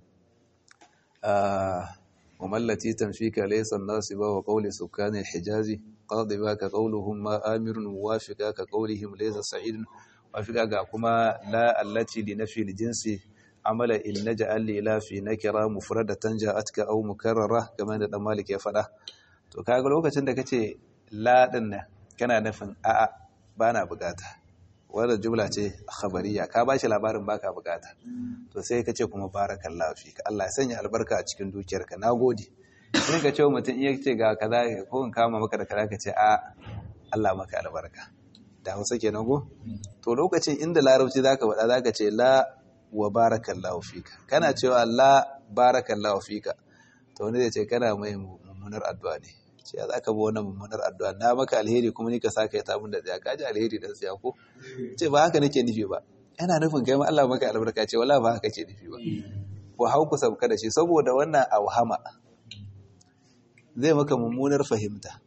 S2: ah wa mallati tanfika laysa nasiba wa qawli sukani al-hijazi qadiba ka qawluhum ma amirun muwafiqa ka qawlihim laysa sa'idun wafiqa ga kuma la allati li nafi al-jinsi amala in naj'al li la fi nakira mufradatan ja'atka aw mukarrara kamar da dan malik ya fada to kaga lokacin da kace laɗin nan kana nufin a'a ba na bukata wadda jumla ce khabariya ka ba shi labarin baka bukata to sai ka ce kuma barakan lafi ka Allah ya sanya albarka a cikin dukiyarka na gode sai ka ce wa mutum iya ce ga kaza ko in kama maka da kaza ka ce a Allah maka albarka da hausa kenan ko to lokacin inda larabci zaka faɗa zaka ce la wa barakallahu fika kana cewa la barakallahu fika to wani zai ce kana mai mummunar addu'a ne ce za ka bi wannan mummunar addu'a na maka alheri kuma ni ka saka ya tabun da tsaya kaji alheri da tsaya ko ce ba haka nake nufi ba yana nufin kai ma Allah maka albarka ce wala ba haka ke nufi ba ko hau ku sabka da shi saboda wannan auhama zai maka mummunar fahimta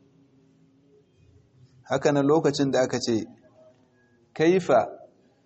S2: haka nan lokacin da aka ce kaifa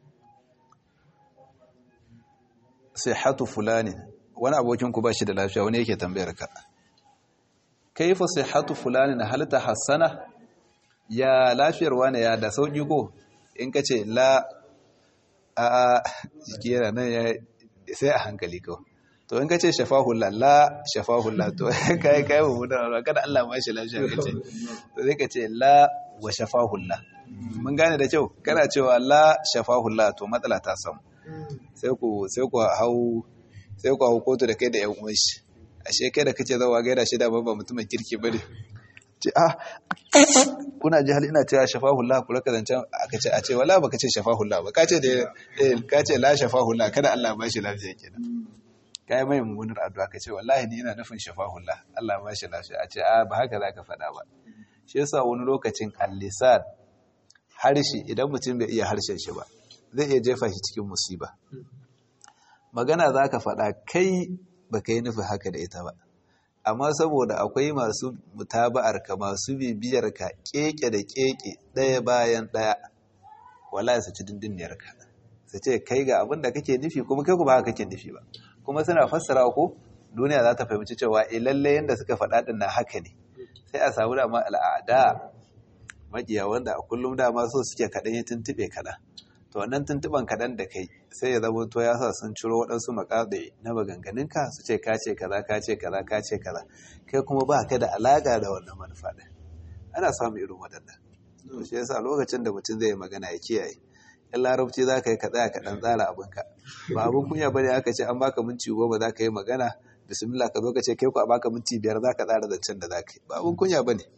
S2: sihhatu fulani wani abokin ku ba shi da lafiya wani yake tambayar ka kaifa sihhatu fulani hal tahassana ya lafiyar wani ya da sauki ko in kace la a jiki yana nan ya sai a hankali ko to in kace shafahullah la shafahullah to kai kai mu da kada Allah ma shi lafiya kace to sai kace la wa shafahullah mun gane da kyau kana cewa la shafahullah to matsala ta samu sai ku sai ku hau sai ku hau kotu da kai da yan uwan shi ashe kai da kace zawa gaida shi da babba mutumin kirki bane ce ah kuna ji hal ina cewa shafahullah ku raka zancan aka ce a ce wala baka ce shafahullah ba ka ce da eh ka ce la shafahullah kada Allah ba shi lafiya kenan kai mai mummunar addu'a ka ce wallahi ni ina nufin shafahullah Allah ba shi lafiya a ce a ba haka zaka faɗa ba shi yasa wani lokacin al-lisan harshe idan mutum bai iya harshen shi ba zai iya jefa shi cikin musiba magana zaka faɗa kai baka yi nufin haka da ita ba amma saboda akwai masu mutaba'ar ka masu bibiyar ka keke da keke ɗaya bayan ɗaya wallahi su ci dindiniyar ka su ce kai ga abin da kake nufi kuma kai ba haka kake nufi ba kuma suna fassara ko duniya za ta fahimci cewa eh lalle yanda suka faɗa din na haka ne sai a samu dama al'ada makiya wanda a kullum dama so suke kaɗan ya tuntuɓe kaɗan to wannan tuntuban kaɗan da kai sai ya zama to ya sa sun ciro waɗansu makaɗe na maganganunka su ce ka ce kaza ka ce kaza ka ce kaza kai kuma ba ka da alaƙa da wannan manufa ɗin ana samun irin waɗannan to shi yasa lokacin da mutum zai magana ya kiyaye in larabci za ka yi ka tsaya ka ɗan tsara abinka ba abin kunya ba ne aka ce an baka minti goma za ka yi magana bismillah ka zo ka ce kai ku a baka minti biyar za ka tsara zancen da za ka yi ba abin kunya ba ne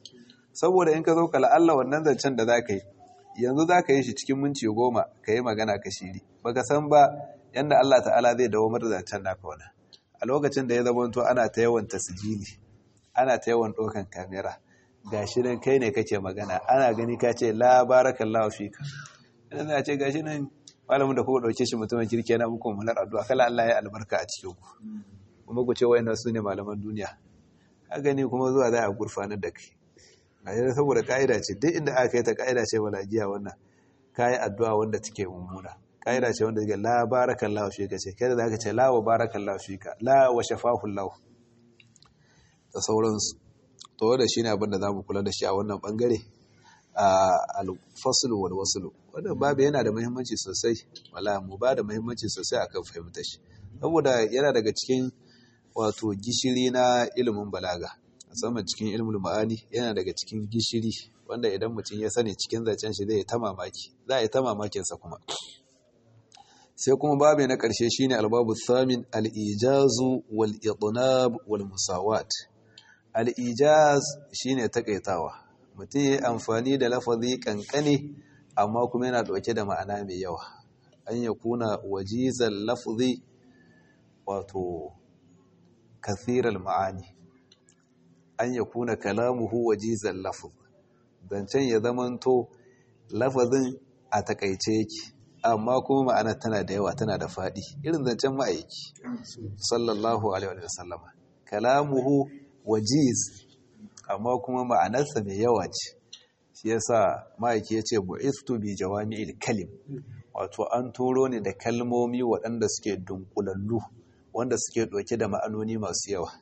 S1: saboda in ka zo kala Allah wannan zancen da za ka yi yanzu za ka yi shi cikin minti goma ka yi magana ka shiri baka san ba yadda Allah ta'ala zai dawo da zancen naka wani a lokacin da ya zama to ana ta yawan tasijili ana ta yawan ɗaukan kamera gashi nan kai ne kake magana ana gani ka ce la barakallahu fika idan za a ce gashi nan malamin da kuka ɗauke shi mutumin kirki yana muku mular addu'a kala Allah ya albarka a cikin ku kuma ku ce wayannan su ne malaman duniya ka gani kuma zuwa za a gurfanar da kai a yanzu saboda ka'ida ce duk inda aka yi ta ka'ida ce jiya wannan kayi addu'a wanda take mummuna ka'ida ce wanda take la barakallahu fika ce kai da zaka ce la wa barakallahu fika la wa shafahu Allah da sauransu to wanda shine abin da zamu kula da shi a wannan bangare a al-fasl wal wasl wannan babu yana da muhimmanci sosai wala mu ba da muhimmanci sosai akan fahimtar shi saboda yana daga cikin wato gishiri na ilimin balaga musamman cikin ilmul ma'ani yana daga cikin gishiri wanda idan mutum ya sani cikin zancen shi zai ta mamaki za a yi ta mamakinsa kuma sai kuma babu na ƙarshe shine albabu thamin al-ijazu wal idnab wal musawat al-ijaz shine takaitawa mutum ya amfani da lafazi kankane amma kuma yana dauke da ma'ana mai yawa an ya kuna wajizal lafzi wato kathiral ma'ani an ya kuna kalamuhu wajizan lafaz zancen ya zamanto lafazin a takaice yake amma kuma ma'ana tana da yawa tana da faɗi irin zancen ma'aiki sallallahu alaihi wa sallama kalamuhu wajiz amma kuma ma'anarsa mai yawa ce shi yasa ma'aiki ya ce bu'istu bi jawami'il kalim wato an turo ne da kalmomi waɗanda suke dunkulallu wanda suke ɗauke da ma'anoni masu yawa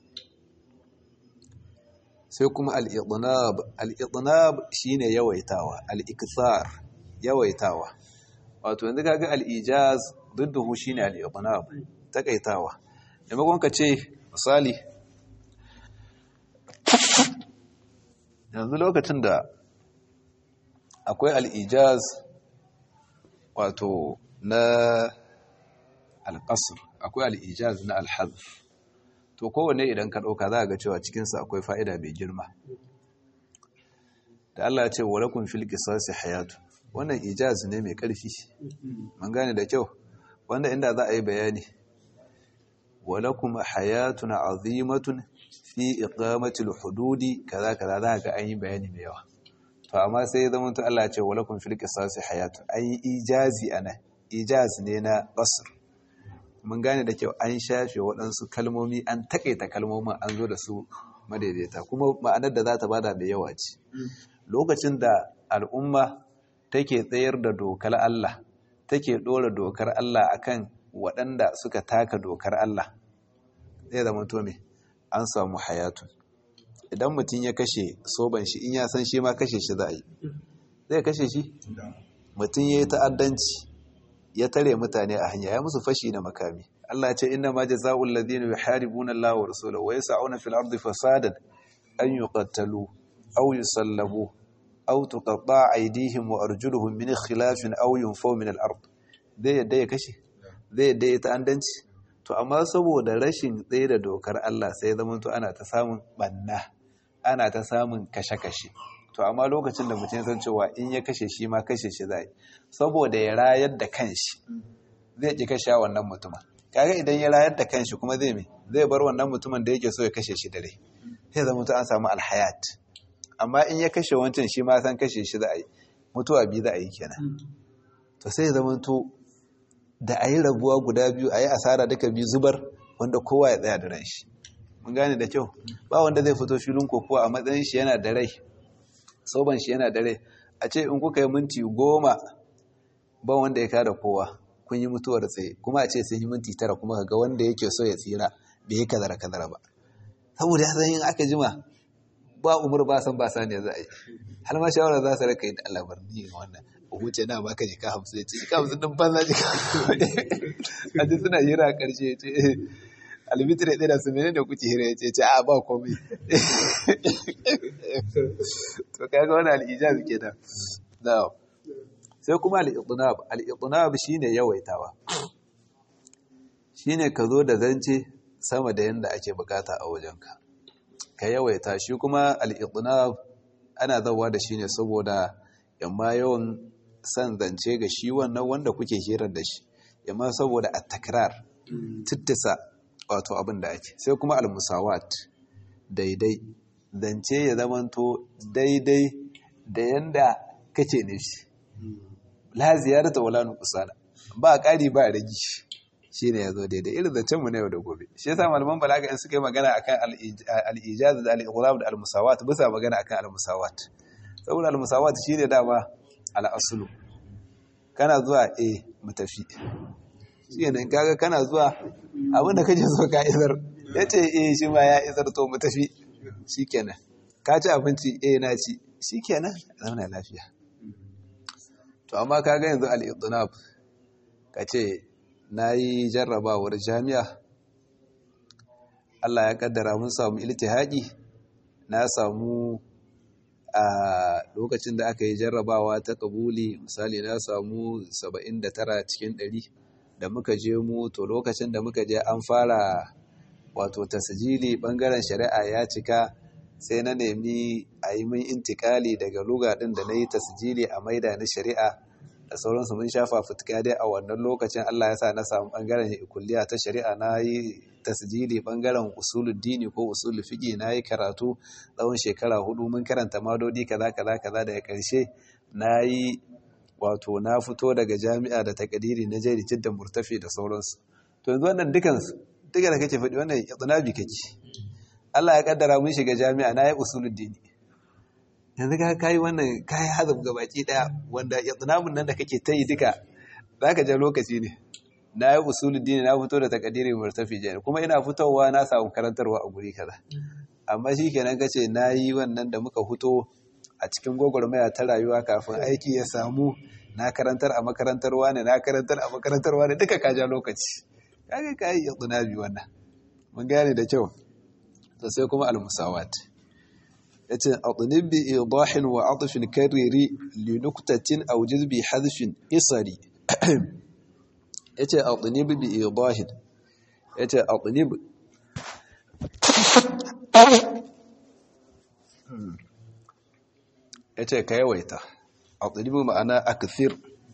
S1: sai kuma al'idnab al'idnab shi ne yawaitawa al'ikisar yawaitawa wato yanzu kaga al'ijaz dudduhu shi ne al'idnab takaitawa maimakon ka ce misali yanzu lokacin da akwai al'ijaz wato na alƙasar akwai al'ijaz na alhazf to kowane idan ka ɗauka za a ga cewa cikinsa akwai fa'ida mai girma da Allah ya ce wa rakun fil qisasi hayatu wannan ijaz ne mai ƙarfi man gane da kyau wanda inda za a yi bayani wa lakum hayatun azimatun fi iqamati hududi kaza kaza za ga an yi bayani mai yawa to amma sai ya zama to Allah ya ce wa lakum fil qisasi hayatu an yi ijazi ana ijaz ne na qasr mun gane da kyau an shafe waɗansu kalmomi an takaita kalmomin an zo da su madaidaita kuma ma'anar da za ta bada da yawa ce lokacin da al'umma take tsayar da dokar Allah take ɗora dokar Allah akan waɗanda suka taka dokar Allah zai zama to me an samu hayatun idan mutum ya kashe soban shi in ya san shi ma kashe shi za a yi zai kashe shi mutum ya yi ta'addanci ya tare mutane a hanya ya musu fashi na makami Allah ce inna ma jazaa'ul ladina yuharibuna Allah wa rasulahu wa yas'una fil ardi fasadan an yuqattalu aw yusallabu aw tuqatta'a aydihim wa arjuluhum min khilafin aw yunfaw min al ard zai yadda ya kashe zai yadda ya ta'addanci to amma saboda rashin tsaye da dokar Allah sai zama to ana ta samun banna ana ta samun kashe-kashe to amma lokacin da mutum san cewa in ya kashe shi ma kashe shi zai saboda ya rayar da kanshi zai ki kashe wannan mutumin kaga idan ya rayar da kanshi kuma zai me zai bar wannan mutumin da yake so ya kashe shi dare sai zama to an samu alhayat amma in ya kashe wancan shi ma san kashe shi za a yi mutuwa biyu za a yi kenan to sai zama to da a yi rabuwa guda biyu a yi asara duka biyu zubar wanda kowa ya tsaya da ran shi mun gane da kyau ba wanda zai fito filin kokowa a matsayin shi yana da rai soban shi yana da rai a ce in kuka yi minti goma ba wanda ya kada kowa kun yi mutuwar tsaye kuma a ce sun yi minti tara kuma ga wanda yake so ya tsira bai yi kazara kazara ba saboda ya san yin aka jima ba umar ba san ba sani za a yi har ma shawara za su raka yi da alabar ni wannan huce na baka jika hamsin ya ce jika hamsin din banza jika a ji suna hira a ƙarshe ya ce almitire ɗaya da su mene da kuke hira ya ce ce a ba komai to kaga wani al'ijaz ke da na sai kuma al'iqnab al'iqnab shine yawaitawa shine ka zo da zance sama da yanda ake bukata a wajenka ka yawaita shi kuma al'iqnab ana zawa da shi ne saboda yamma yawan san zance ga shi wannan wanda kuke hirar da shi yamma saboda a takrar tittisa wato abin da ake sai kuma almusawat daidai zance ya zamanto daidai da yanda kake nufi la ziyarata wala nuqsana ba ƙari ba ragi shine yazo daidai irin zancen mu na yau da gobe shi yasa malaman balaga in suka yi magana akan al-ijaz da al-ighrab da al-musawat bisa magana akan al-musawat saboda al-musawat shine dama al-aslu kana zuwa eh mu tafi shine kaga kana zuwa abin da kake so ka isar yace eh shi ma ya isar to mu tafi shikenan ka ci abinci eh na ci shikenan zauna lafiya to amma kaga yanzu al-idnab kace nayi jarrabawar jami'a Allah ya kaddara mun samu iltihaqi na samu a lokacin da aka yi jarrabawa ta kabuli misali na samu 79 cikin 100 da muka je mu to lokacin da muka je an fara wato tasjili bangaren shari'a ya cika sai na nemi a yi min intikali daga luga ɗin da na yi tasjili a maida na shari'a da sauransu mun shafa fitka dai a wannan lokacin Allah ya sa na samu bangaren kulliya ta shari'a na yi tasjili bangaren usulul dini ko usulul fiqi na yi karatu tsawon shekara hudu mun karanta madodi kaza kaza kaza daga ƙarshe na yi wato na fito daga jami'a da takadiri na jari jiddan murtafi da sauransu to yanzu wannan dukansu duka da kake faɗi wannan itsinabi kake Allah ya kaddara mun shiga jami'a na yi usulul dini yanzu ka kai wannan kai hazab ga baki daya wanda itsinabun nan da kake ta yi duka zaka ja lokaci ne na yi usulul dini na fito da takadiri murtafi jani kuma ina fitowa na samu karantarwa a guri kaza amma shikenan kace na yi wannan da muka fito a cikin gwagwarmaya ta rayuwa kafin aiki ya samu na karantar a makarantar wani na karantar a makarantar wani duka ka ja lokaci kaga ka yi itsinabi wannan mun gane da kyau to sai kuma al-musawat yace atnib bi idahin wa atfin kariri li nuktatin aw jizbi hadfin isari yace atnib bi idahin yace atnib yace ka yawaita atnib ma'ana akthir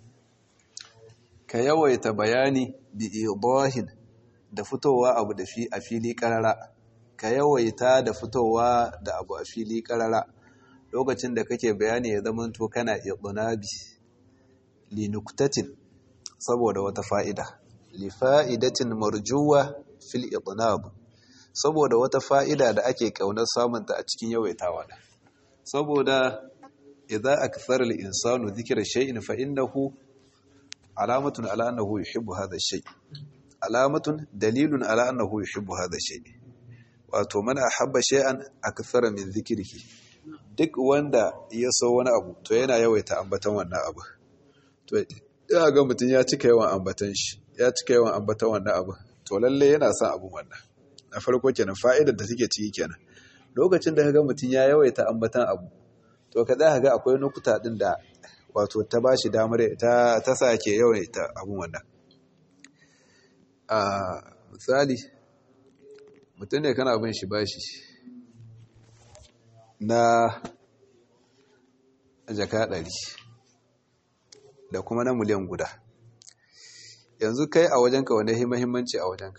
S1: ka yawaita bayani bi idahin da fitowa abu da fi a fili karara ka yawaita da fitowa da abu a fili karara lokacin da kake bayani ya zama to kana iqnabi li nuktatin saboda wata fa'ida li fa'idatin marjuwa fil iqnab saboda wata fa'ida da ake kaunar samunta a cikin yawaitawa da saboda idza akthara al insanu dhikra shay'in fa innahu alamatun ala annahu yuhibbu hadha ash-shay alamatun dalilun ala annahu yuhibbu hadha ash-shay wato man ahabba shay'an akthara min dhikrihi duk wanda ya so wani abu to yana yawaita ambatan wannan abu to ya ga mutun ya cika yawan ambatan shi ya cika yawan ambatan wannan abu to lalle yana son abun wannan na farko kenan fa'idar da take ciki kenan lokacin da kaga mutun ya yawaita ambatan abu to ka za ga akwai nukuta din da wato ta bashi damar ta ta sake yawaita abun wannan a misali mutum ne kana bin shi bashi na jaka ɗari da kuma na miliyan guda yanzu kai a wajenka wane mahimmanci a wajenka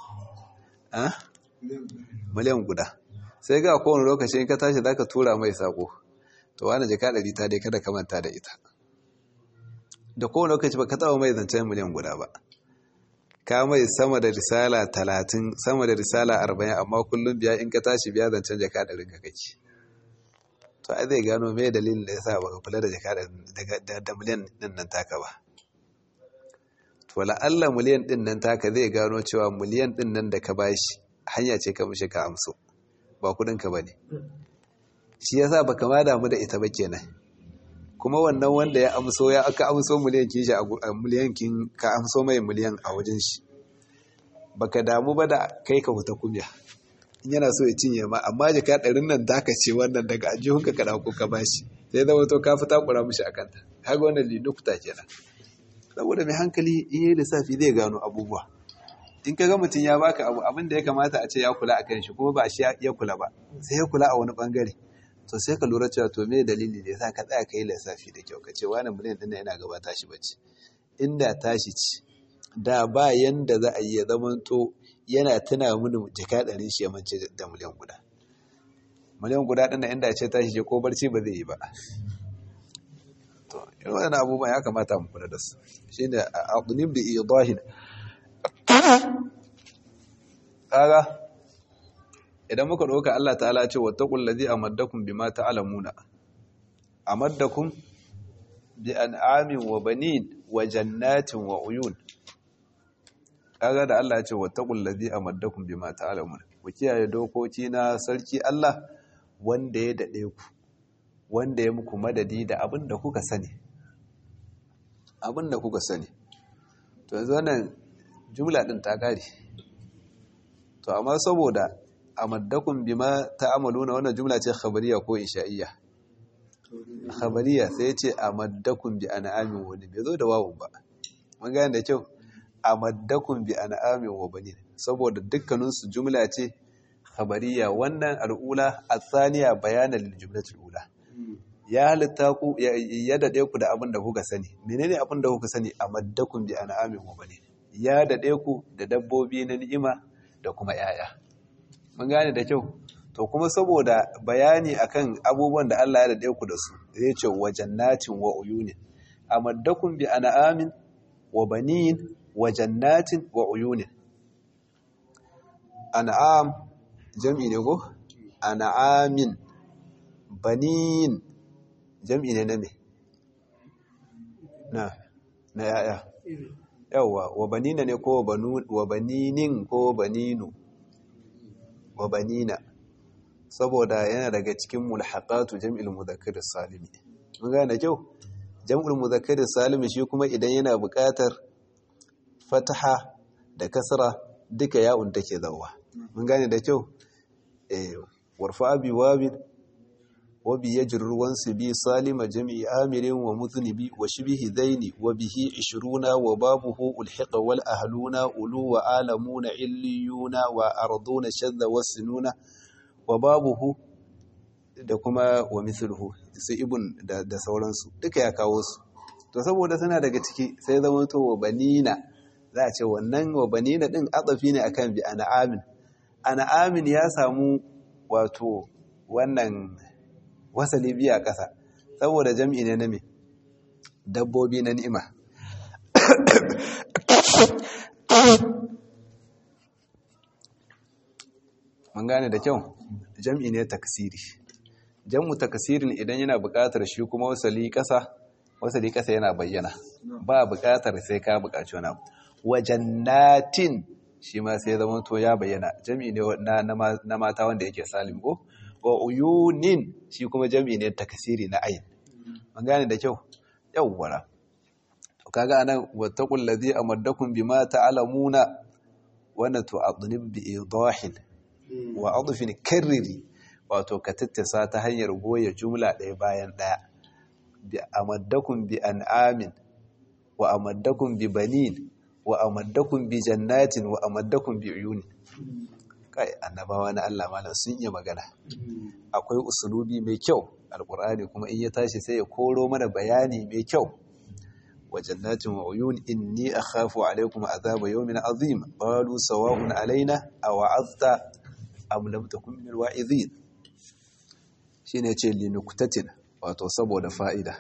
S1: miliyan guda sai ga kowane lokaci in ka tashi za ka tura mai sako to wani jaka ɗari ta dai kada ka manta da ita da kowane lokaci ba ka taɓa mai zancen miliyan guda ba ka mai sama da risala talatin sama da risala arba'in amma kullum biya in ka tashi biya zancen jaka ɗarin ka kake to ai zai gano mai dalilin da ya sa baka kula da jaka da miliyan ɗin nan taka ba to la'alla miliyan ɗin nan taka zai gano cewa miliyan ɗin nan da ka bashi hanya ce ka mushe ka amso ba kuɗinka ba ne shi ya sa baka ma damu da ita ba kenan kuma wannan wanda ya amso ya aka amso miliyan kin shi a miliyan kin ka amso mai miliyan a wajen shi baka damu ba da kai ka huta kumya in yana so ya cinye ma amma jaka ɗarin nan taka ce wannan daga ajihun ka kada ko ka bashi sai zama to ka fita kura mishi a kanta kaga wannan linukuta kenan saboda mai hankali in yi lissafi zai gano abubuwa in ka ga mutum ya baka abu abin da ya kamata a ce ya kula a kan shi kuma ba shi ya kula ba sai ya kula a wani bangare to sai ka lura cewa to me dalili ne sa ka tsaya kai lissafi da kyau ka ce wani miliyan ɗin yana gaba tashi bace inda tashi ci da ba yanda za a yi ya zamanto yana tuna mini jika ɗari shi ya mance da miliyan guda miliyan guda ɗin inda ce tashi je ko barci ba zai yi ba to irin wannan abubuwan ya kamata mu kula da su shine aqnib bi idahin kaga idan muka ɗauka Allah ta'ala ce wattaqul ladzi amaddakum bima ta'lamuna amaddakum bi an'amin wa banin wa jannatin wa uyun kaga da Allah ya ce wattaqul ladzi amaddakum bima ta'lamuna ku kiyaye dokoki na sarki Allah wanda ya dade ku wanda ya muku madadi da abin da kuka sani abin da kuka sani to yanzu wannan jumla din ta kare to amma saboda amaddakum bima ta'maluna wannan jumla ce khabariya ko insha'iyya khabariya sai ya ce amaddakum bi an'amin wa bai zo da wawun ba mun gane da kyau amaddakum bi an'amin wa banin saboda dukkanin su jumla ce khabariya wannan al'ula athaniya bayanan lil jumlatil ula ya halitta ku ya dade ku da abin da kuka sani menene abin da kuka sani amaddakum bi an'amin wa banin ya dade ku da dabbobi na ni'ima da kuma yaya mun gane da kyau to kuma saboda bayani akan abubuwan da Allah ya dade ku da su zai ce wa jannatin wa uyunin amaddakum bi an'amin wa banin wa jannatin wa uyunin an'am jam'i ne ko an'amin banin jam'i ne na me na na yaya yawa wa banina ne ko wa baninin ko baninu wa banina saboda yana daga cikin mulhaqatu jam'il mudhakkar salimi mun gane kyau jam'ul mudhakkar salimi shi kuma idan yana buƙatar fataha da kasra duka ya'un take zawa mun gane da kyau eh warfa bi wabid wa bi yajrur wansi bi salima jam'i amirin wa mudhnibi wa shibhi dhaini wa bihi 20 wa babuhu ulhiqa wal ahluna ulu wa alamuna illiyuna wa arduna shadda wasinuna wa babuhu da kuma wa mithluhu su ibn da, da sauransu duka ya kawo su to saboda suna daga ciki sai zama to wa banina za a ce wannan wa banina din atsafi ne akan bi an'amin an'amin ya samu wato wannan wasali biya ƙasa saboda jam'i ne na me dabbobi na ni'ima mun gane da kyau jam'i ne taksiri jam'u taksirin idan yana buƙatar shi kuma wasali ƙasa wasali ƙasa yana bayyana ba buƙatar sai ka buƙaci wani abu wajannatin shi ma sai zama to ya bayyana jam'i ne na mata wanda yake salim ko wa uyunin shi kuma jam'i ne taksiri na ayin mun gane da kyau yawwara to kaga anan wattaqul ladhi amaddakum bima ta'lamuna wannan to adnib bi idahin wa adfin karriri wato ka tattasa ta hanyar goya jumla ɗaya bayan ɗaya bi amaddakum bi an'amin wa amaddakum bi banin wa amaddakum bi jannatin wa amaddakum bi uyuni kai annabawa na Allah malam sun iya magana akwai usulubi mai kyau alqur'ani kuma in ya tashi sai ya koro mana bayani mai kyau wa jannatin wa uyun inni akhafu alaykum azaba yawmin azim qalu sawa'un alaina aw azta am lam takun min wa'izin shine ce linuktatin wato saboda fa'ida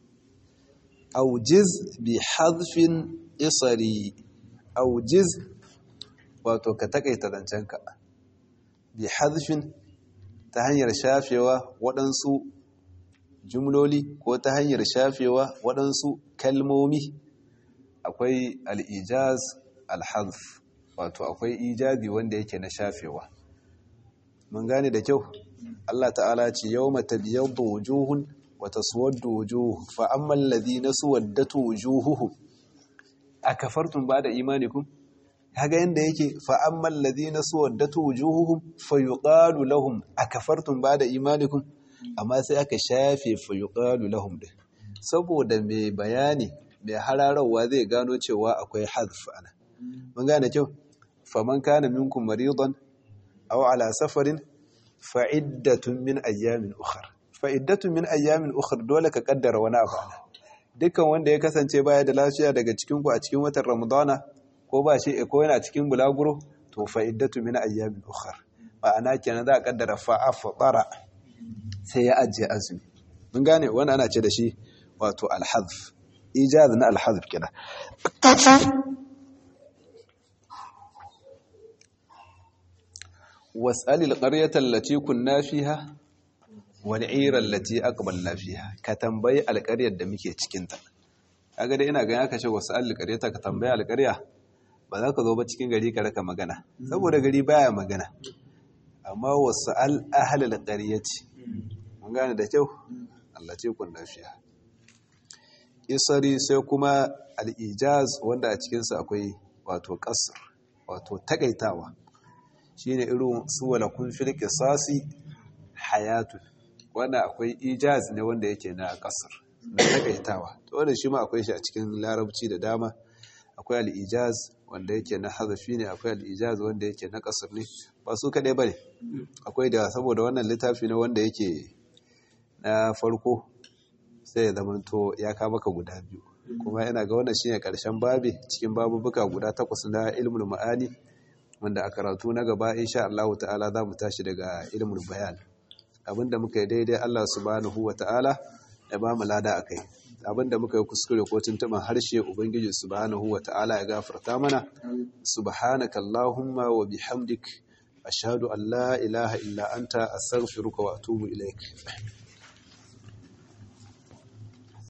S1: aujiz bi hadfin isari aujiz wato ka takaita zancenka bi hadfin ta hanyar shafewa waɗansu jumloli ko ta hanyar shafewa waɗansu kalmomi akwai al'ijaz al-hadf wato akwai ijazi wanda yake na shafewa mun gane da kyau Allah ta'ala ce yau mata biyar da wujuhun wata suwar da wujuhu fa'amman ladina suwaddatu wujuhuhu a kafartun ba da imanikun kaga yadda yake fa'amman ladina suwaddatu wujuhuhum fayuqalu lahum a kafartun ba da imanikun amma sai aka shafe fayuqalu lahum din saboda mai bayani mai hararwa zai gano cewa akwai hadf ana mun gane kyau faman kana minkum maridan aw ala safarin fa'iddatun min ayyamin ukhar fa'iddatu min ayyamin ukhra dole ka kaddara wani abu dukkan wanda ya kasance baya da lafiya daga cikin ku a cikin watan ramadana ko ba shi ko yana cikin bulaguro to fa'iddatu min ayyamin ukhra ma'ana kenan za a kaddara fa'afara sai ya ajiye azumi mun gane wani ana ce da shi wato alhazf ijaz na alhazf kenan was'al alqaryata allati kunna fiha wal 'ira allati aqbalna fiha ka tambayi alqaryar da muke cikin ta kaga dai ina ga ya kace was'al alqaryata ka tambayi alqarya ba za ka zo ba cikin gari ka raka magana saboda gari baya magana amma was'al ahli alqaryati mun gane da kyau allati kunna fiha isari sai kuma al-ijaz wanda a cikin sa akwai wato qasr wato takaitawa shine irin su wala kun fil qisasi hayatu wanda akwai ijaz ne wanda yake na kasar na takaitawa to wannan shi ma akwai shi a cikin larabci da dama akwai al-ijaz wanda yake na hazafi ne akwai al-ijaz wanda yake na kasar ne ba su kadai bane akwai da saboda wannan littafi ne wanda yake na farko sai ya zamanto ya ka maka guda biyu kuma yana ga wannan shine karshen babi cikin babubuka guda takwas na ilmul ma'ani wanda a karatu na gaba insha Allah ta'ala za mu tashi daga ilmul bayan abinda muka yi daidai Allah subhanahu wa ta'ala ya ba mu lada akai abinda muka yi kuskure ko tuntuban harshe ubangiji subhanahu wa ta'ala ya gafarta mana subhanaka allahumma wa bihamdik ashhadu an la ilaha illa anta astaghfiruka wa atubu ilaik